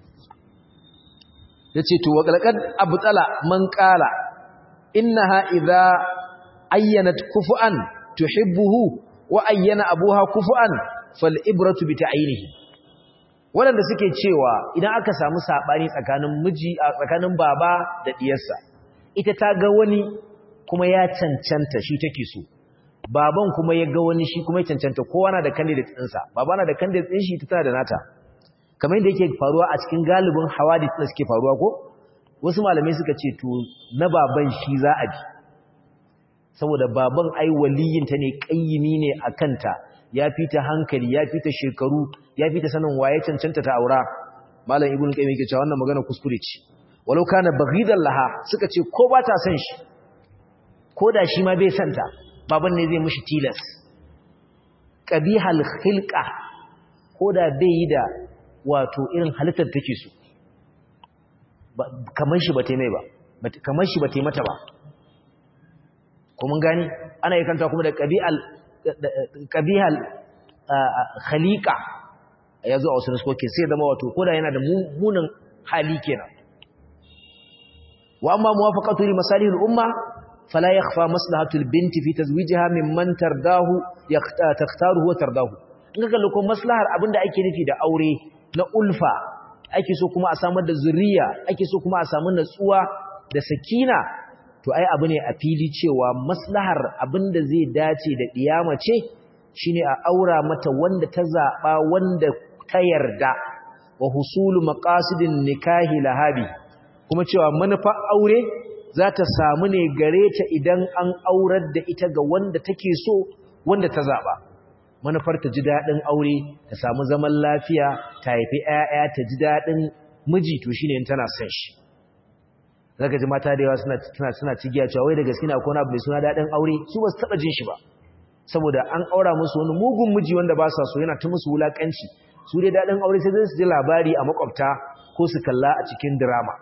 yace to wa qalqad abtala man qala innaha idha ayyanat kufuan tuhibbuhu wa ayyana abuha kufuan fal ibratu bi ta'yinihi wanda suke cewa idan aka samu sabani tsakanin miji a tsakanin baba da diyarsa ita ta ga wani kuma ya cancanta shi take so baban kuma ya ga wani shi kuma ya cancanta kowa na da candidate ɗinsa baba na da candidate ɗin shi ta tana da nata kamar yadda yake faruwa a cikin galibin hawadith da suke faruwa ko wasu malamai suka ce to na baban shi za a bi saboda baban ai waliyinta ne kayyimi ne a kanta ya fi ta hankali ya fi ta shekaru ya fi ta sanin waye cancanta ta aura malam ibnu qayyim yake cewa wannan magana kuskure ce walau kana baghidan laha suka ce ko ba ta san shi ko da shi ma bai santa baban ne zai mushi tilas qabihal khilqa ko da bai yi da wato irin halittar take so kamar shi ba ta mai ba kamar shi ba ta mata ba ko mun gani ana yi kanta kuma da qabihal qabihal khaliqa yazo a wasu nuskoki sai zama wato koda yana da munin hali kenan wa amma muwafaqatu li masalihil umma fala yakhfa maslahatul binti fi tazwijiha mimman tardahu takhtaruhu wa tardahu in kaga lokacin maslahar abinda ake nufi da aure na ulfa ake so kuma a samar da zuriya ake so kuma a samu natsuwa da sakina to ai abu ne a fili cewa maslahar abinda zai dace da diyama ce shine a aura mata wanda ta zaba wanda ta yarda wa husulu maqasidin nikahi lahabi kuma cewa manufa aure za ta samu ne gare ta idan an aurar da ita ga wanda take so wanda ta zaba manufar ta ji dadin aure ta samu zaman lafiya ta haifi ƴaƴa ta ji dadin miji to shine in tana son shi zaka ji mata da yawa suna suna suna cigiya cewa wai da gaske na akwai abu mai suna dadin aure su ba su taba jin shi ba saboda an aura musu wani mugun miji wanda ba sa so yana ta musu wulakanci su dai dadin aure sai su ji labari a makwabta ko su kalla a cikin drama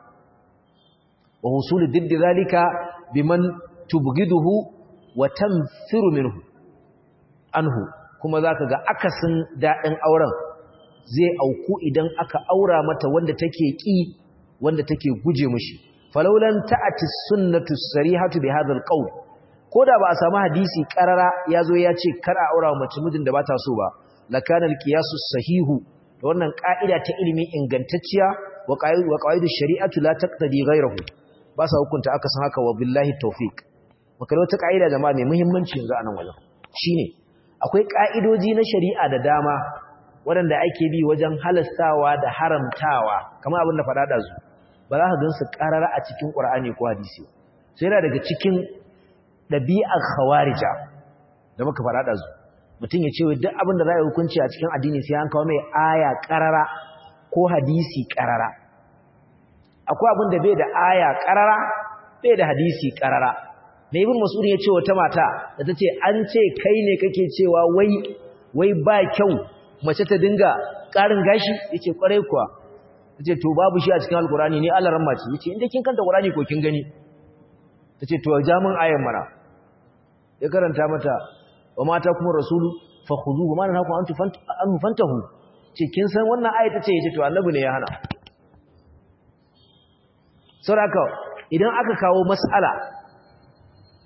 wa husulu diddi zalika biman tubghiduhu wa tanfiru minhu anhu kuma zaka ga akasin dadin auren zai auku idan aka aura mata wanda take ki wanda take guje mishi falaulan ta'ati sunnatu sarihatu bi hadha alqawl koda ba a samu hadisi karara yazo ya ce kar a aura mace mijin da bata so ba lakana alqiyasu sahihu da wannan ka'ida ta ilimi ingantacciya wa qaidu shari'atu la taqtadi ghayrahu ba sa hukunta aka san haka wa billahi tawfiq makalo ta ka'ida jama'a mai muhimmanci yanzu anan wajen shine akwai ka'idoji na shari'a da dama waɗanda ake bi wajen halastawa da haramtawa kamar abin da faɗa da zu ba za ka gan su ƙarara a cikin ƙur'ani ko hadisi sai yana daga cikin ɗabi'ar khawarija da muka faɗa da zu mutum ya ce wa duk abin da za a yi hukunci a cikin addini sai an kawo mai aya ƙarara ko hadisi ƙarara akwai abin da bai da aya ƙarara bai da hadisi ƙarara mai ibn mas'ud ya ce wata mata da ta ce an ce kai ne kake cewa wai wai ba kyau mace ta dinga ƙarin gashi yace kwarai kuwa tace to babu shi a cikin alkurani ne Allah ramma ce yace inda kin kanta qur'ani ko kin gani tace to jamin ayan mana ya karanta mata wa mata kuma rasulu fakhuzuhu ma nahaku antu an fantahu ce kin san wannan aya tace yace to annabi ne ya hana saboda idan aka kawo mas'ala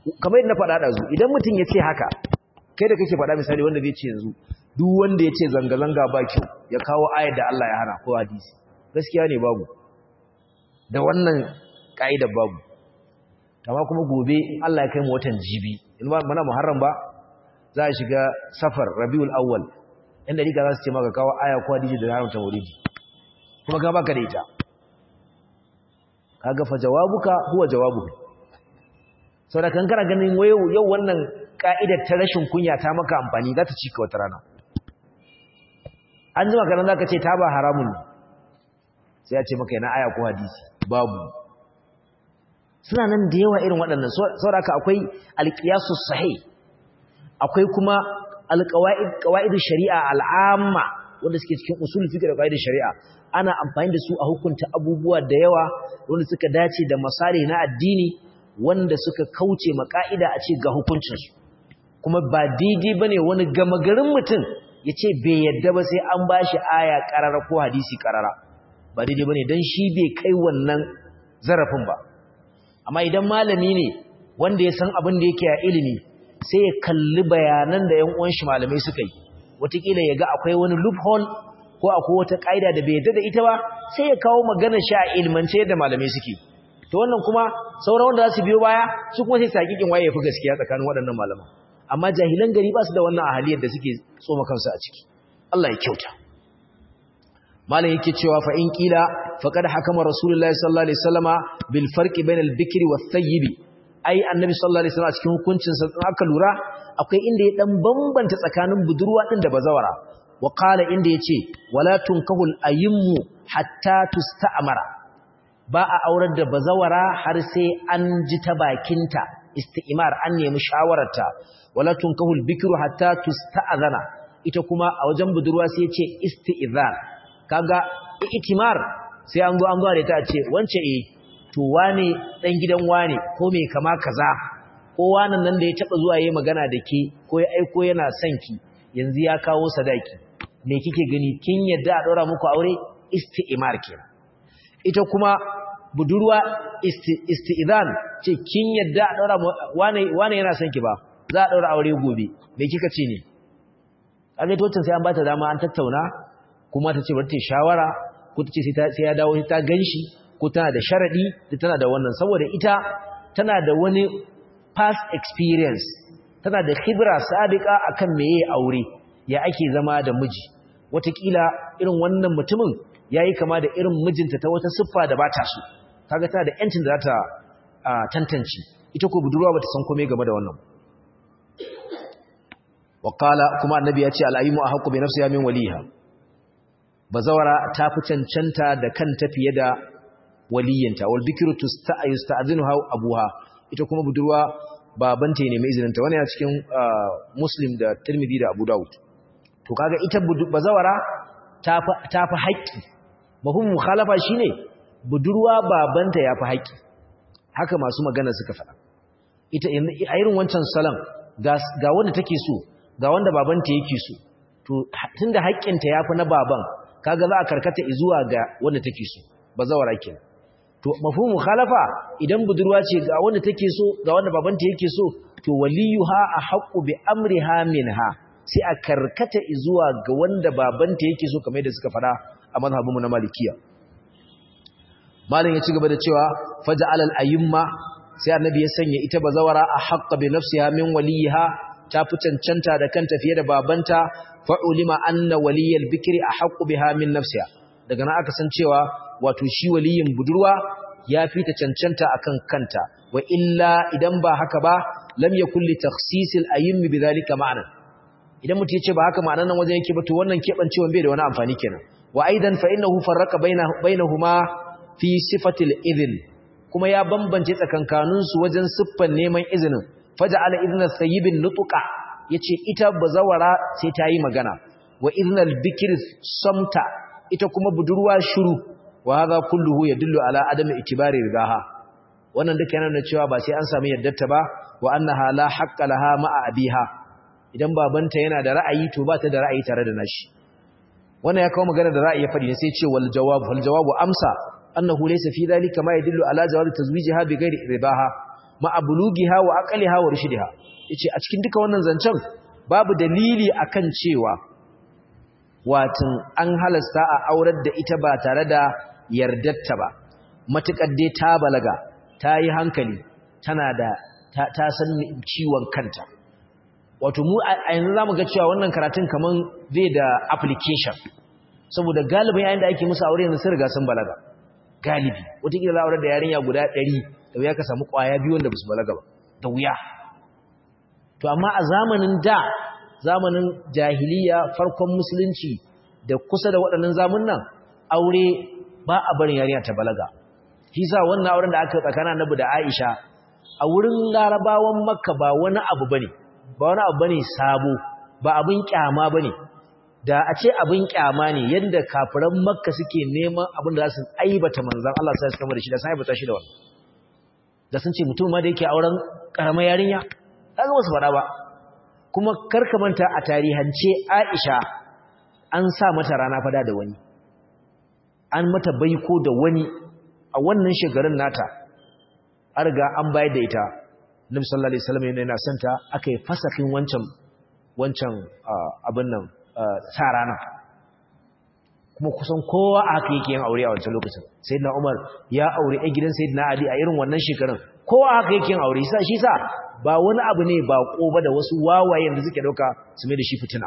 kamar yadda na faɗa ɗazu idan mutum ya ce haka kai da kake faɗa misali wanda zai ce yanzu duk wanda ya ce zanga-zanga ba kyau ya kawo ayar da Allah ya hana ko hadisi gaskiya ne babu da wannan ka'idar babu amma kuma gobe Allah ya kai mu watan jibi in ba mana muharram ba za a shiga safar rabiul awwal inda rika za su ce maka kawo aya ko hadisi da haramta maulidi kuma ga baka da ita kaga fa jawabuka huwa jawabuka saboda kan kana ganin wayo yau wannan ka'idar ta rashin kunya ta maka amfani za ta cika wata rana an jima kanan zaka ce ta ba haramun ne sai ya ce maka yana aya ko hadisi babu suna nan da yawa irin waɗannan saboda haka akwai alqiyasus sahih akwai kuma alqawaid qawaid shari'a al'amma wanda suke cikin usul fiqh da qawaid shari'a ana amfani da su a hukunta abubuwa da yawa wanda suka dace da masali na addini wanda suka kauce maka'ida a ce ga hukuncinsu kuma ba daidai bane wani gama garin mutum ya ce bai yadda ba sai an ba shi aya karara ko hadisi karara ba daidai bane don shi bai kai wannan zarafin ba amma idan malami ne wanda ya san abin da yake a ilimi sai ya kalli bayanan da 'yan uwan shi malamai suka yi wataƙila ya ga akwai wani loophole ko akwai wata ƙa'ida da bai yadda da ita ba sai ya kawo magana shi a ilmance yadda malamai suke to wannan kuma sauran wanda za su biyo baya su kuma sai su hakikin waye ya fi gaskiya tsakanin waɗannan malaman amma jahilan gari ba su da wannan ahaliyar da suke tsoma kansu a ciki Allah ya kyauta malam yake cewa fa in kila faqad hakama rasulullahi sallallahu alaihi wasallama bil farqi bainal bikri was sayyibi ai annabi sallallahu alaihi wasallam a cikin hukuncin sa aka lura akwai inda ya dan bambanta tsakanin budurwa din da bazawara wa qala inda yace wala tunkahul ayimmu hatta tusta'mara ba a aurar da bazawara har sai an ji ta bakinta isti'mar an nemi shawararta wala tunkahul bikru hatta tusta'zana ita kuma a wajen budurwa sai yace isti'zan kaga itimar sai an zo an zo da ta ce wance eh to wane dan gidan wane ko me kama kaza ko wannan nan da ya taba zuwa yayin magana da ke ko ya aiko yana son ki yanzu ya kawo sadaki me kike gani kin yadda a daura muku aure isti'mar kenan ita kuma budurwa isti'zan ce kin yadda a daura wane wane yana son ki ba za a daura aure gobe me kika ce ne kaga to sai an bata dama an tattauna kuma ta ce bari ta shawara ko ta ce sai ya dawo ta ganshi ko tana da sharadi da tana da wannan saboda ita tana da wani past experience tana da khibra sabiqa akan meye aure ya ake zama da miji watakila irin wannan mutumin yayi kama da irin mijinta ta wata siffa da bata so kaga tana da yancin da za ta tantance ita ko budurwa bata san komai game da wannan waqala kuma annabi ya ce al-ayyimu ahqqu bi nafsiha min waliha bazawara ta fi cancanta da kanta fiye da waliyanta wal bikru tusta'zinuha abuha ita kuma budurwa babanta ne mai izininta wannan ya cikin muslim da tirmidhi da abu daud to kaga ita bazawara ta fi haƙƙi mafhum mukhalafa shine budurwa babanta ya fi haƙƙi haka masu magana suka faɗa ita a irin wancan salam ga wanda take so ga wanda babanta yake so to tunda haƙƙinta yafi na baban kaga za a karkata zuwa ga wanda take so bazawara kenan to mafhumu khalafa idan budurwa ce ga wanda take so ga wanda babanta yake so to waliyuha ahqqu bi amriha minha sai a karkata zuwa ga wanda babanta yake so kamar yadda suka fada a mazhabinmu na malikiya malin ya ci gaba da cewa faja'al al-ayyimma sai annabi ya sanya ita bazawara ahqqa bi nafsiha min waliha ta fi cancanta da kanta fiye da babanta fa'ulima anna waliyal bikri ahqqu biha min nafsiha daga nan aka san cewa wato shi waliyin budurwa ya fi ta cancanta akan kanta wa illa idan ba haka ba lam yakul li takhsisil ayyim bidhalika ma'ana idan mutum yace ba haka ma'anan nan wajen yake ba to wannan kebancewan bai da wani amfani kenan wa aidan fa innahu farraqa bainahuma fi sifatil idhn kuma ya bambance tsakankanin su wajen siffan neman izinin faja'ala idna sayyibin nutqa yace ita bazawara sai ta yi magana wa idnal bikr samta ita kuma budurwa shiru wa hadha kulluhu yadullu ala adami itibari ridaha wannan duka yana nuna cewa ba sai an samu yaddarta ba wa annaha la haqqa laha ma'a abiha idan babanta yana da ra'ayi to ba ta da ra'ayi tare da nashi wannan ya kawo magana da ra'ayi ya fadi ne sai ce wal jawab wal jawabu amsa annahu laysa fi dhalika ma yadullu ala jawaz tazwijiha bi ghairi ridaha ma'abulugiha wa aqliha wa rushdiha yace a cikin duka wannan zancen babu dalili akan cewa watin an halasta a aurar da ita ba tare da yardarta ba matukar dai ta balaga ta yi hankali tana da ta san ciwon kanta wato mu a yanzu zamu ga cewa wannan karatun kaman zai da application saboda galibin yayin da ake musu aure yanzu sun riga sun balaga galibi wataƙila za a aurar da yarinya guda ɗari da wuya ka samu ƙwaya biyu wanda ba su balaga ba da wuya to amma a zamanin da zamanin jahiliya farkon musulunci da kusa da waɗannan zamunan aure ba a barin yarinya ta balaga shi sa wannan auren da aka tsakanin annabi da Aisha a wurin larabawan makka ba wani abu bane ba wani abu bane sabo ba abin kyama bane da a ce abin kyama ne yadda kafiran makka suke neman abin da za su aibata manzan Allah sai suka da shi da sai aibata shi da wannan da sun ce mutum ma da yake auren karamar yarinya kaga wasu fada ba kuma karka manta a tarihance Aisha an sa mata rana fada da wani an mata baiko da wani a wannan shekarun nata an riga an bayar da ita Nabi sallallahu alaihi wasallam yana santa aka yi fasakin wancan wancan abin nan sa rana kuma kusan kowa a haka yake yin aure a wancan lokacin sayyidina Umar ya aure a gidan sayyidina Ali a irin wannan shekarun kowa a haka yake yin aure sa shi sa ba wani abu ne ba ko ba da wasu wawaye da suke dauka su mai da shi fitina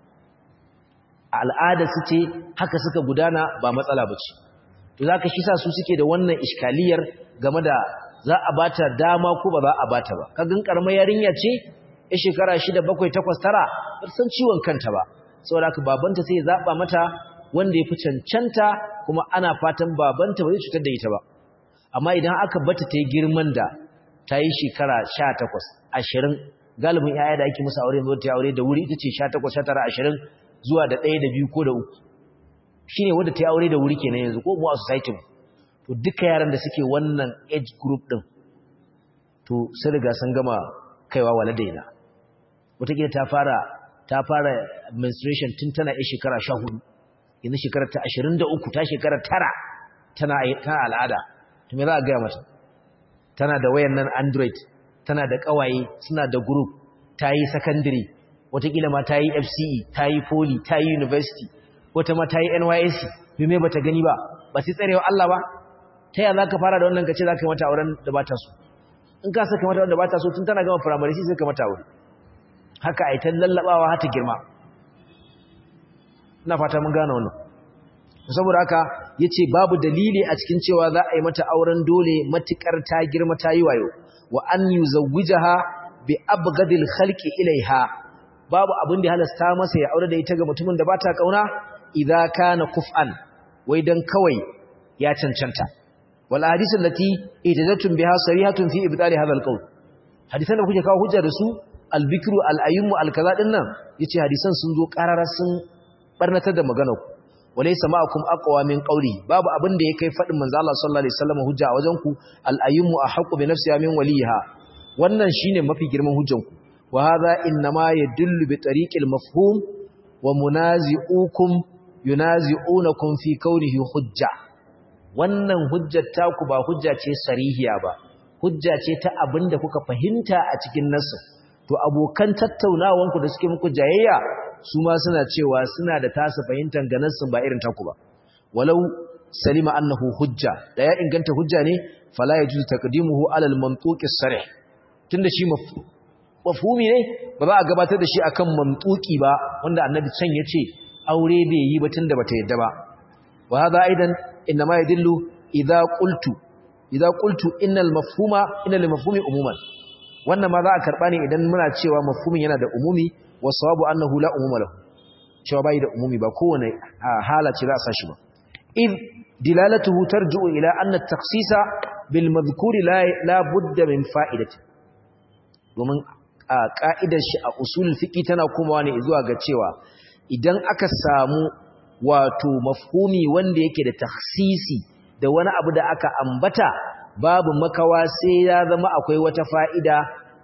al'ada su ce haka suka gudana ba matsala bace to zaka shi sa su suke da wannan iskaliyar game da za a bata dama ko ba za a bata ba kagan karamar yarinya ce ya shekara 6 7 8 9 san ciwon kanta ba saboda haka babanta sai ya zaba mata wanda yafi cancanta kuma ana fatan babanta ba zai cutar da ita ba amma idan aka bata ta yi girman da ta yi shekara 18 20 galibin yaya da ake musu aure yanzu ta aure da wuri ita ce 18 19 20 zuwa da 1 da 2 ko da 3 shine wanda ta yi aure da wuri kenan yanzu ko mu a society mu to duka yaran da suke wannan age group din to sun riga sun gama kaiwa waladaina wataƙila ta fara ta fara menstruation tun tana yi shekara 14 yanzu shekara ta 23 ta shekara tara tana tana al'ada to me za a gaya mata tana da wayan nan android tana da kawaye suna da group ta yi secondary wataƙila ma ta yi fce ta yi poly ta yi university wata ma ta yi nysc me ba ta gani ba ba sai tsarewa Allah ba ta yaya za ka fara da wannan ka ce za ka yi mata auren da ba ta so in ka saka mata wanda ba ta so tun tana gama firamare shi sai ka mata aure haka a yi ta lallabawa har ta girma ina fata mun gane wannan saboda haka ya ce babu dalili a cikin cewa za a yi mata auren dole matukar ta girma ta yi wayo wa an yi zawujaha bi abgadil khalqi ilaiha babu abin da halasta masa ya aure da ita ga mutumin da ba ta kauna idza kana kuf'an wai dan kawai ya cancanta wal hadisin lati itazatum biha sarihatun fi ibtali hadha alqawl hadisan da kuke kawo hujja da su albikru alayyimu alkaza din nan yace hadisan sun zo qarara sun barnatar da magana ku walaysa ma'akum aqwa min qawli babu abin da yake fadin manzo Allah sallallahu alaihi wasallam hujja a wajen ku alayyimu ahqqu bi nafsiha min waliha wannan shine mafi girman hujjan ku wa hadha inma yadullu bi tariqil mafhum wa munazi'ukum yunazi'unakum fi kaunihi hujja wannan hujjar taku ba hujja ce sarihiya ba hujja ce ta abinda kuka fahimta a cikin nasu to abokan tattaunawanku da suke muku jayayya su ma suna cewa suna da tasu fahimtar ga nassin ba irin taku ba walau salima annahu hujja da ya inganta hujja ne fala yajuzu taqdimuhu ala al-mantuqi sarih tunda shi mafhumi ne ba za a gabatar da shi akan mantuqi ba wanda annabi can yace aure bai yi ba tunda bata yadda ba wa hadha aidan inma yadullu idza qultu idza qultu innal mafhuma innal mafhumi umuman wannan ma za a karba ne idan muna cewa mafhumin yana da umumi wa sawabu annahu la umuma lahu cewa bai da umumi ba kowane hala ce za a sashi ba id dilalatuhu tarji'u ila anna at-takhsisa bil madhkuri la la budda min fa'idati domin a ka'idar shi a usul fiqi tana komawa ne zuwa ga cewa idan aka samu wato mafhumi wanda yake da takhsisi da wani abu da aka ambata babu makawa sai ya zama akwai wata fa'ida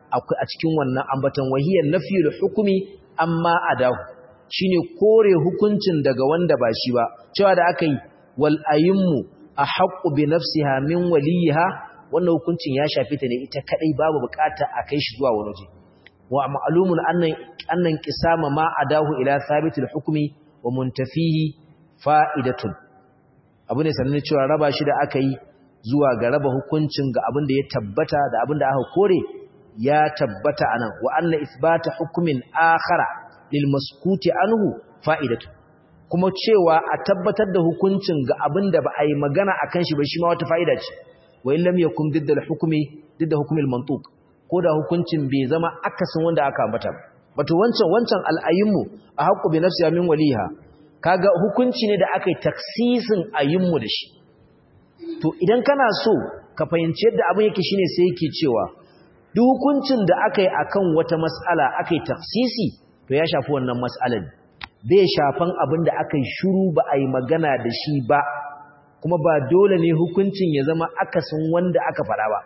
a cikin wannan ambatan wahiyar nafiyul hukumi amma adahu shine kore hukuncin daga wanda ba shi ba cewa da aka yi wal ayimmu a haqqu bi nafsiha min waliha wannan yana nuna cewa mafhumin yana da umumi wa sawabu annahu la umuma lahu cewa bai da umumi ba kowane hala ce za a sashi ba id dilalatuhu tarji'u ila anna at-takhsisa bil madhkuri la la budda min fa'idati domin a ka'idar shi a usul fiqi tana komawa ne zuwa ga cewa idan aka samu wato mafhumi wanda yake da takhsisi da wani abu da aka ambata babu makawa sai ya zama akwai wata fa'ida a cikin wannan ambatan wahiyar nafiyul hukumi amma adahu shine kore hukuncin daga wanda ba shi ba cewa da aka yi wal ayimmu a haqqu bi nafsiha min waliha wannan hukuncin ya shafe ta ne ita kadai babu bukata a kai shi zuwa wani waje wa ma'lumun annan annan qisama ma adahu ila thabitul hukmi wa muntafihi fa'idatun abu ne sanin cewa raba shi da aka yi zuwa ga raba hukuncin ga abin da ya tabbata da abin da aka kore ya tabbata anan wa anna isbata hukmin akhara lil maskuti anhu fa'idatu kuma cewa a tabbatar da hukuncin ga abin da ba a yi magana akan shi ba shi ma wata fa'ida ce wa illam yakum didda hukmi didda hukmil mantuq ko da hukuncin bai zama akasin wanda aka ambata wato wancan wancan al'ayinmu a haqqu bi nafsiha min waliha kaga hukunci ne da aka yi taksisin ayinmu da shi to idan kana so ka fahimci yadda abin yake shine sai yake cewa duk hukuncin da aka yi akan wata mas'ala aka yi taksisi to ya shafi wannan mas'alar bai shafan abin da aka yi shuru ba a yi magana da shi ba kuma ba dole ne hukuncin ya zama akasin wanda aka faɗa ba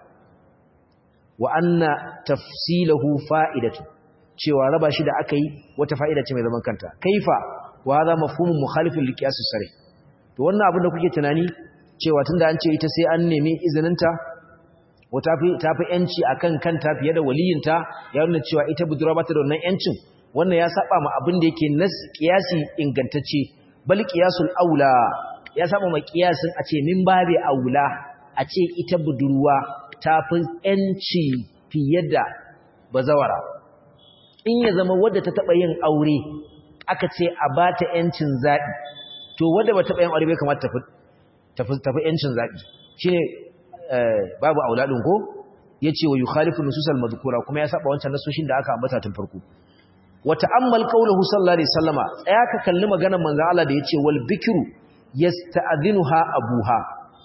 wa anna tafsilahu fa'idatu cewa raba shi da aka yi wata fa'ida ce mai zaman kanta kaifa wa hadha mafhumun mukhalifun liqiyas sare to wannan abin da kuke tunani cewa tunda an ce ita sai an nemi izininta wata fi tafi yanci akan kanta fiye da waliyinta ya nuna cewa ita budurwa ba ta da wannan yancin wannan ya saba ma abin da yake nas qiyasi ingantacce bal qiyasul aula ya saba ma qiyasin a ce min babe aula a ce ita budurwa ta fi yanci fiye da bazawara in ya zama wadda ta taba yin aure aka ce a ba ta ‘yancin zaɓi, to wadda ba taɓa yin aure bai kamata tafi ‘yancin zaɓi, shi ne babu auladin ko ya ce wa yi khalifin nususal mazukura kuma ya saba wancan nasoshin da aka ambata tun farko. Wata ammal kaulahu sallallahu alaihi sallama tsaya ka kalli maganar manzo Allah da ya ce wal bikiru yasta'dhinuha abuha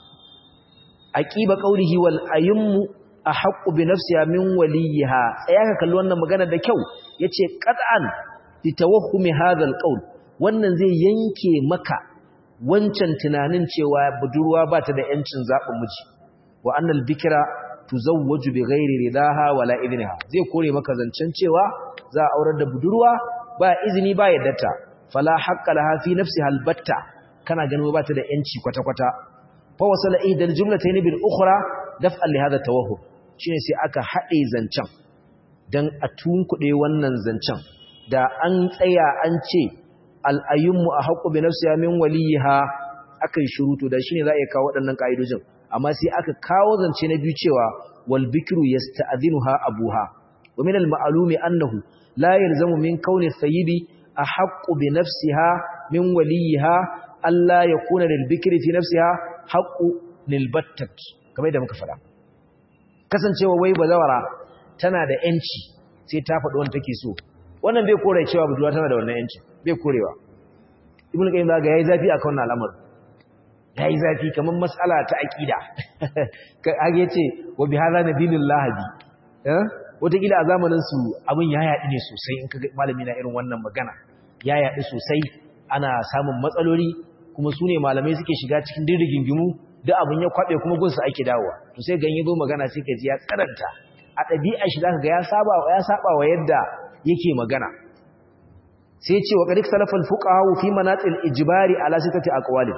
aqiba qawlihi wal aymu ahaqqu bi nafsiha min waliha tsaya ka kalli wannan magana da kyau yace qat'an litawahumi hadha alqaul wannan zai yanke maka wancan tunanin cewa budurwa ba ta da yancin zabin miji wa annal bikra tuzawwaju bighairi ridaha wala idniha zai kore maka zancen cewa za a aurar da budurwa ba izini ba yaddata fala haqqa laha fi nafsiha albatta kana ganin ba ta da yanci kwata kwata fa wasala ihdal jumlatayn bil ukhra daf'an li hadha tawahhum shine sai aka hade zancen dan a tunkuɗe wannan zancen da an tsaya an ce al'ayyunmu a haƙo bi nafsiya min waliha aka yi shuruto da shi ne za a iya kawo waɗannan ƙa'idojin amma sai aka kawo zance na biyu cewa wal bikiru ya sta'adinu ha abuha wa min al-ma'alumi annahu la yalzamu min kauni sayyidi a haƙo bi nafsiha min waliha Allah ya kuna lil bikri fi nafsiha haƙo lil battat kamar yadda muka faɗa kasancewa wai bazawara tana da ‘yanci sai ta faɗi wanda take so wannan bai kore cewa budurwa tana da wannan yanci bai korewa ibn qayyim zaga yayi zafi akan wannan al'amari yayi zafi kaman mas'ala ta aqida kage yace wa bi hadha nabiyullah bi eh wata kila a zamanin su abin ya yadi ne sosai in kaga malami na irin wannan magana ya yadi sosai ana samun matsaloli kuma su ne malamai suke shiga cikin dirrigingimu duk abin ya kwabe kuma gunsu ake dawowa to sai ganye zo magana sai ka ji ya karanta a ɗabi'a shi zaka ga ya saba ya saba wa yadda yake magana sai ce wa qadik salafal fuqaha fi manatil ijbari ala sitati aqwalin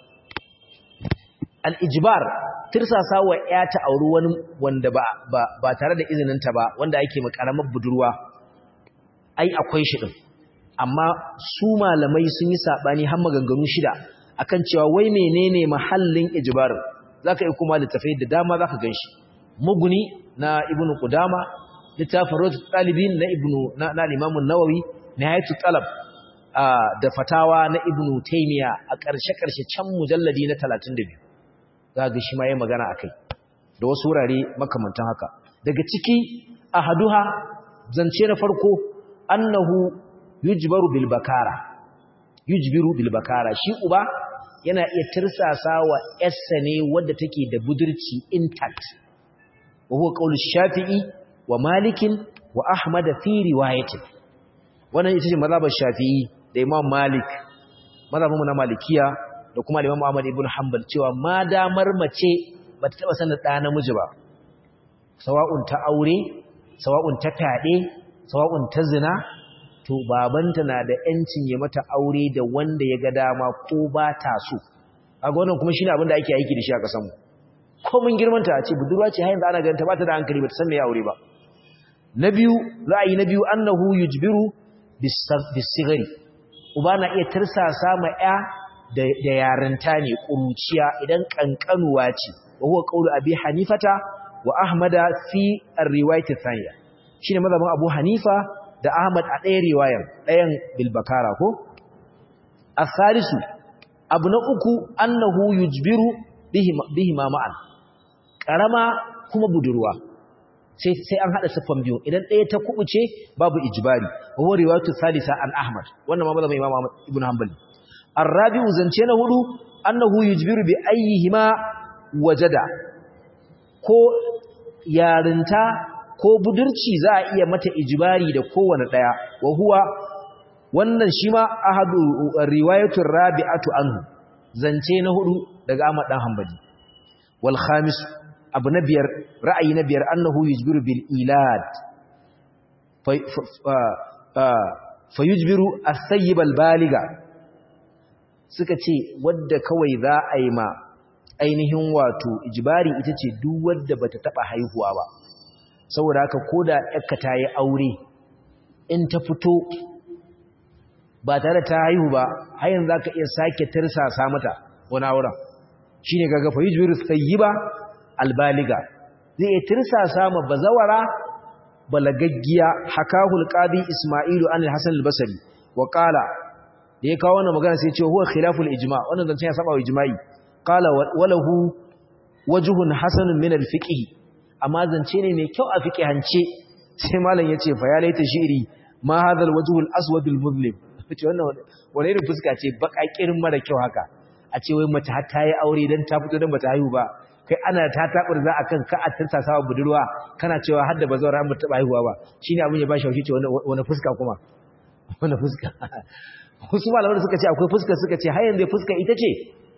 al ijbar tirsasa wa ya ta auri wani wanda ba ba tare da izinin ta ba wanda yake makaramar budurwa ai akwai shi din amma su malamai sun yi sabani har maganganu shida akan cewa wai menene mahallin ijbarin zaka yi kuma littafai da dama zaka ganshi muguni na ibnu qudama littafin rot talibin na ibnu na al-imam an-nawawi nihayatu talab da fatawa na ibnu taymiya a ƙarshe ƙarshe can mujalladi na 32 zaka shi ma yayin magana akai da wasu wurare makamantan haka daga ciki ahaduha zance na farko annahu yujbaru bil bakara yujbiru bil bakara shi uba yana iya tirsasa wa yarsa ne wadda take da budurci intact wa huwa qaulu shafi'i wa malikin wa ahmad fi riwayatin wannan ita ce mazhabar shafi'i da imam malik mazhabin mu na malikiya da kuma imam ahmad ibn hanbal cewa ma damar mace bata taba sanin da namiji ba sawa'un ta aure sawa'un ta tade sawa'un ta zina to babanta na da yancin ya mata aure da wanda ya ga dama ko ba ta so kaga wannan kuma shine abin da ake aiki da shi a kasan mu ko mun girmanta a ce budurwa ce hayin da ana ganin ta bata da hankali bata san me ya aure ba na biyu ra'ayi na biyu annahu yujbiru bisigari uba na iya tirsasa ma ya da yarinta ne kuruciya idan kankanuwa ce wa huwa qawlu abi hanifata wa ahmada fi ar-riwayat ath-thaniya shine mazhabin abu hanifa da ahmad a ɗaya riwayar ɗayan bilbakara ko as-salisu abu na uku annahu yujbiru bihi ma ma'an karama kuma budurwa sai sai an hada siffan biyu idan ɗaya ta kubuce babu ijbari wa huwa riwayatu thalitha an ahmad wannan ma mazhabin imam ahmad ibn hanbali ar-rabi'u zance na hudu annahu yujbiru bi ayyihima wajada ko yarinta ko budurci za a iya mata ijibari da kowane ɗaya wa huwa wannan shi ma ahadu riwayatun rabi'atu anhu zance na hudu daga Ahmad dan Hanbali wal khamis abu na biyar ra'ayi na biyar annahu yujbiru bil ilad fa yujbiru as-sayyib al baliga suka ce wadda kawai za a yi ma ainihin wato ijibari ita ce duk wadda bata taba haihuwa ba saboda haka ko da yakka ta yi aure in ta fito ba tare ta haihu ba har yanzu za ka iya sake tirsasa mata wani auren shi ne gaga fayyujir sayyiba albaliga zai iya tirsasa ma bazawara balagaggiya hakahul qadi isma'ilu an al-hasan al-basri wa qala da ya kawo wannan magana sai ya ce huwa khilaful ijma wannan zance ya saba wa ijma'i qala walahu wajhun hasanun min al-fiqh amma zance ne mai kyau a fiqhance sai malam yace fa ya laita shiri ma hadha al-wajhu al-aswad al-muzlim ce wannan wani irin fuska ce bakakirin mara kyau haka a ce wai mace har ta yi aure dan ta fito dan bata haihu ba kai ana ta tabar za akan ka a tarsa sawa budurwa kana cewa har da bazawara an bata haihuwa ba shine abin ya ba shi haushi ce wani fuska kuma wani fuska wasu malamai suka ce akwai fuska suka ce har yanzu fuska ita ce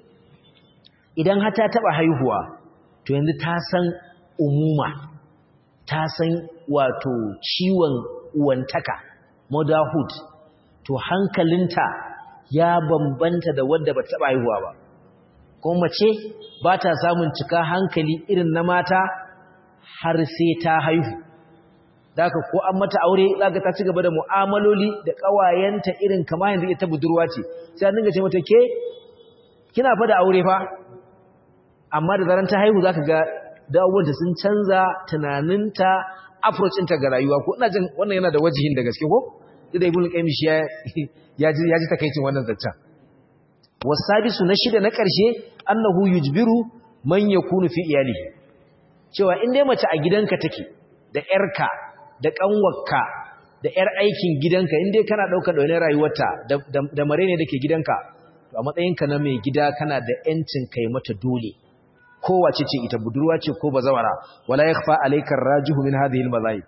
idan har ta taba haihuwa to yanzu ta san umuma ta san wato ciwon uwantaka motherhood to hankalinta ya bambanta da wadda ba taɓa haihuwa ba kuma mace ba ta samun cika hankali irin na mata har sai ta haihu daga ko an mata aure zaka ta ci gaba da mu'amaloli da ƙawayenta irin kama yanzu ita budurwa ce sai an dinga ce mata ke kina fa da aure fa amma da zaran ta haihu zaka ga dawowanta sun canza tunaninta approach ɗinta ga rayuwa ko ina jin wannan yana da wajihin da gaske ko da ibn qayyim shi ya ji ya ji takeicin wannan zaccen wasabisu na shida na ƙarshe annahu yujbiru man yakunu fi iyalihi cewa in dai mace a gidanka take da ƴarka da ƙanwarka da ƴar aikin gidanka in dai kana ɗaukar ɗaunin rayuwarta da mare ne dake gidanka to a matsayinka na mai gida kana da ƴancin kai mata dole kowace ce ita budurwa ce ko bazawara wala yakhfa alayka ar-rajihu min hadhihi al-madhahib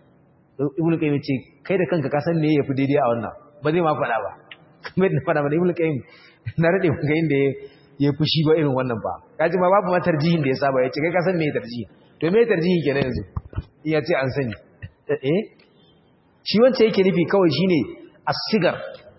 ibnu qayyim ce kai da kanka ka san me yafi daidai a wannan ba zai ma faɗa ba kamar da faɗa ba ibnu qayyim na rade ga inda ya fushi ba irin wannan ba kaji ma babu ma tarjihin da ya saba ya ce kai ka san me tarjihi to me tarjihi kenan yanzu in ya ce an sani eh shi wanda yake nufi kawai shine asigar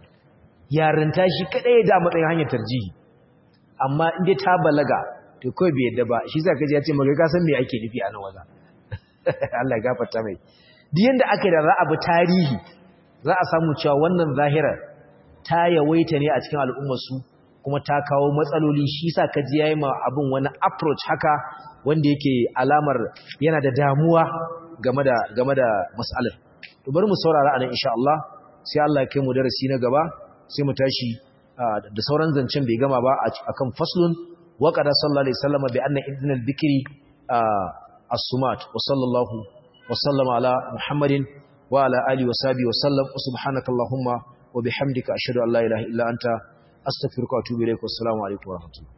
yarinta shi kadai da matsayin hanyar tarjihi amma in dai ta balaga to kawai bai yadda ba shi sa kaji ya ce maka ka san me ake nufi a nan waza Allah ya gafarta mai duk yanda aka da za a bi tarihi za a samu cewa wannan zahira ta yawaita ne a cikin al'ummar su kuma ta kawo matsaloli shi sa kaji yayi ma abin wani approach haka wanda yake alamar yana da damuwa game da game da mas'alar to bari mu saurara anan insha Allah sai Allah ya kai mu darasi na gaba sai mu tashi da sauran zancen bai gama ba akan faslun wa qada sallallahu alaihi wasallam bi anna idnal bikri as-sumat wa sallallahu wa sallama ala muhammadin wa ala alihi wa sahbihi wa sallam subhanakallahumma wa bihamdika ashhadu an la ilaha illa anta astaghfiruka wa atubu ilaik wa assalamu alaikum wa rahmatullahi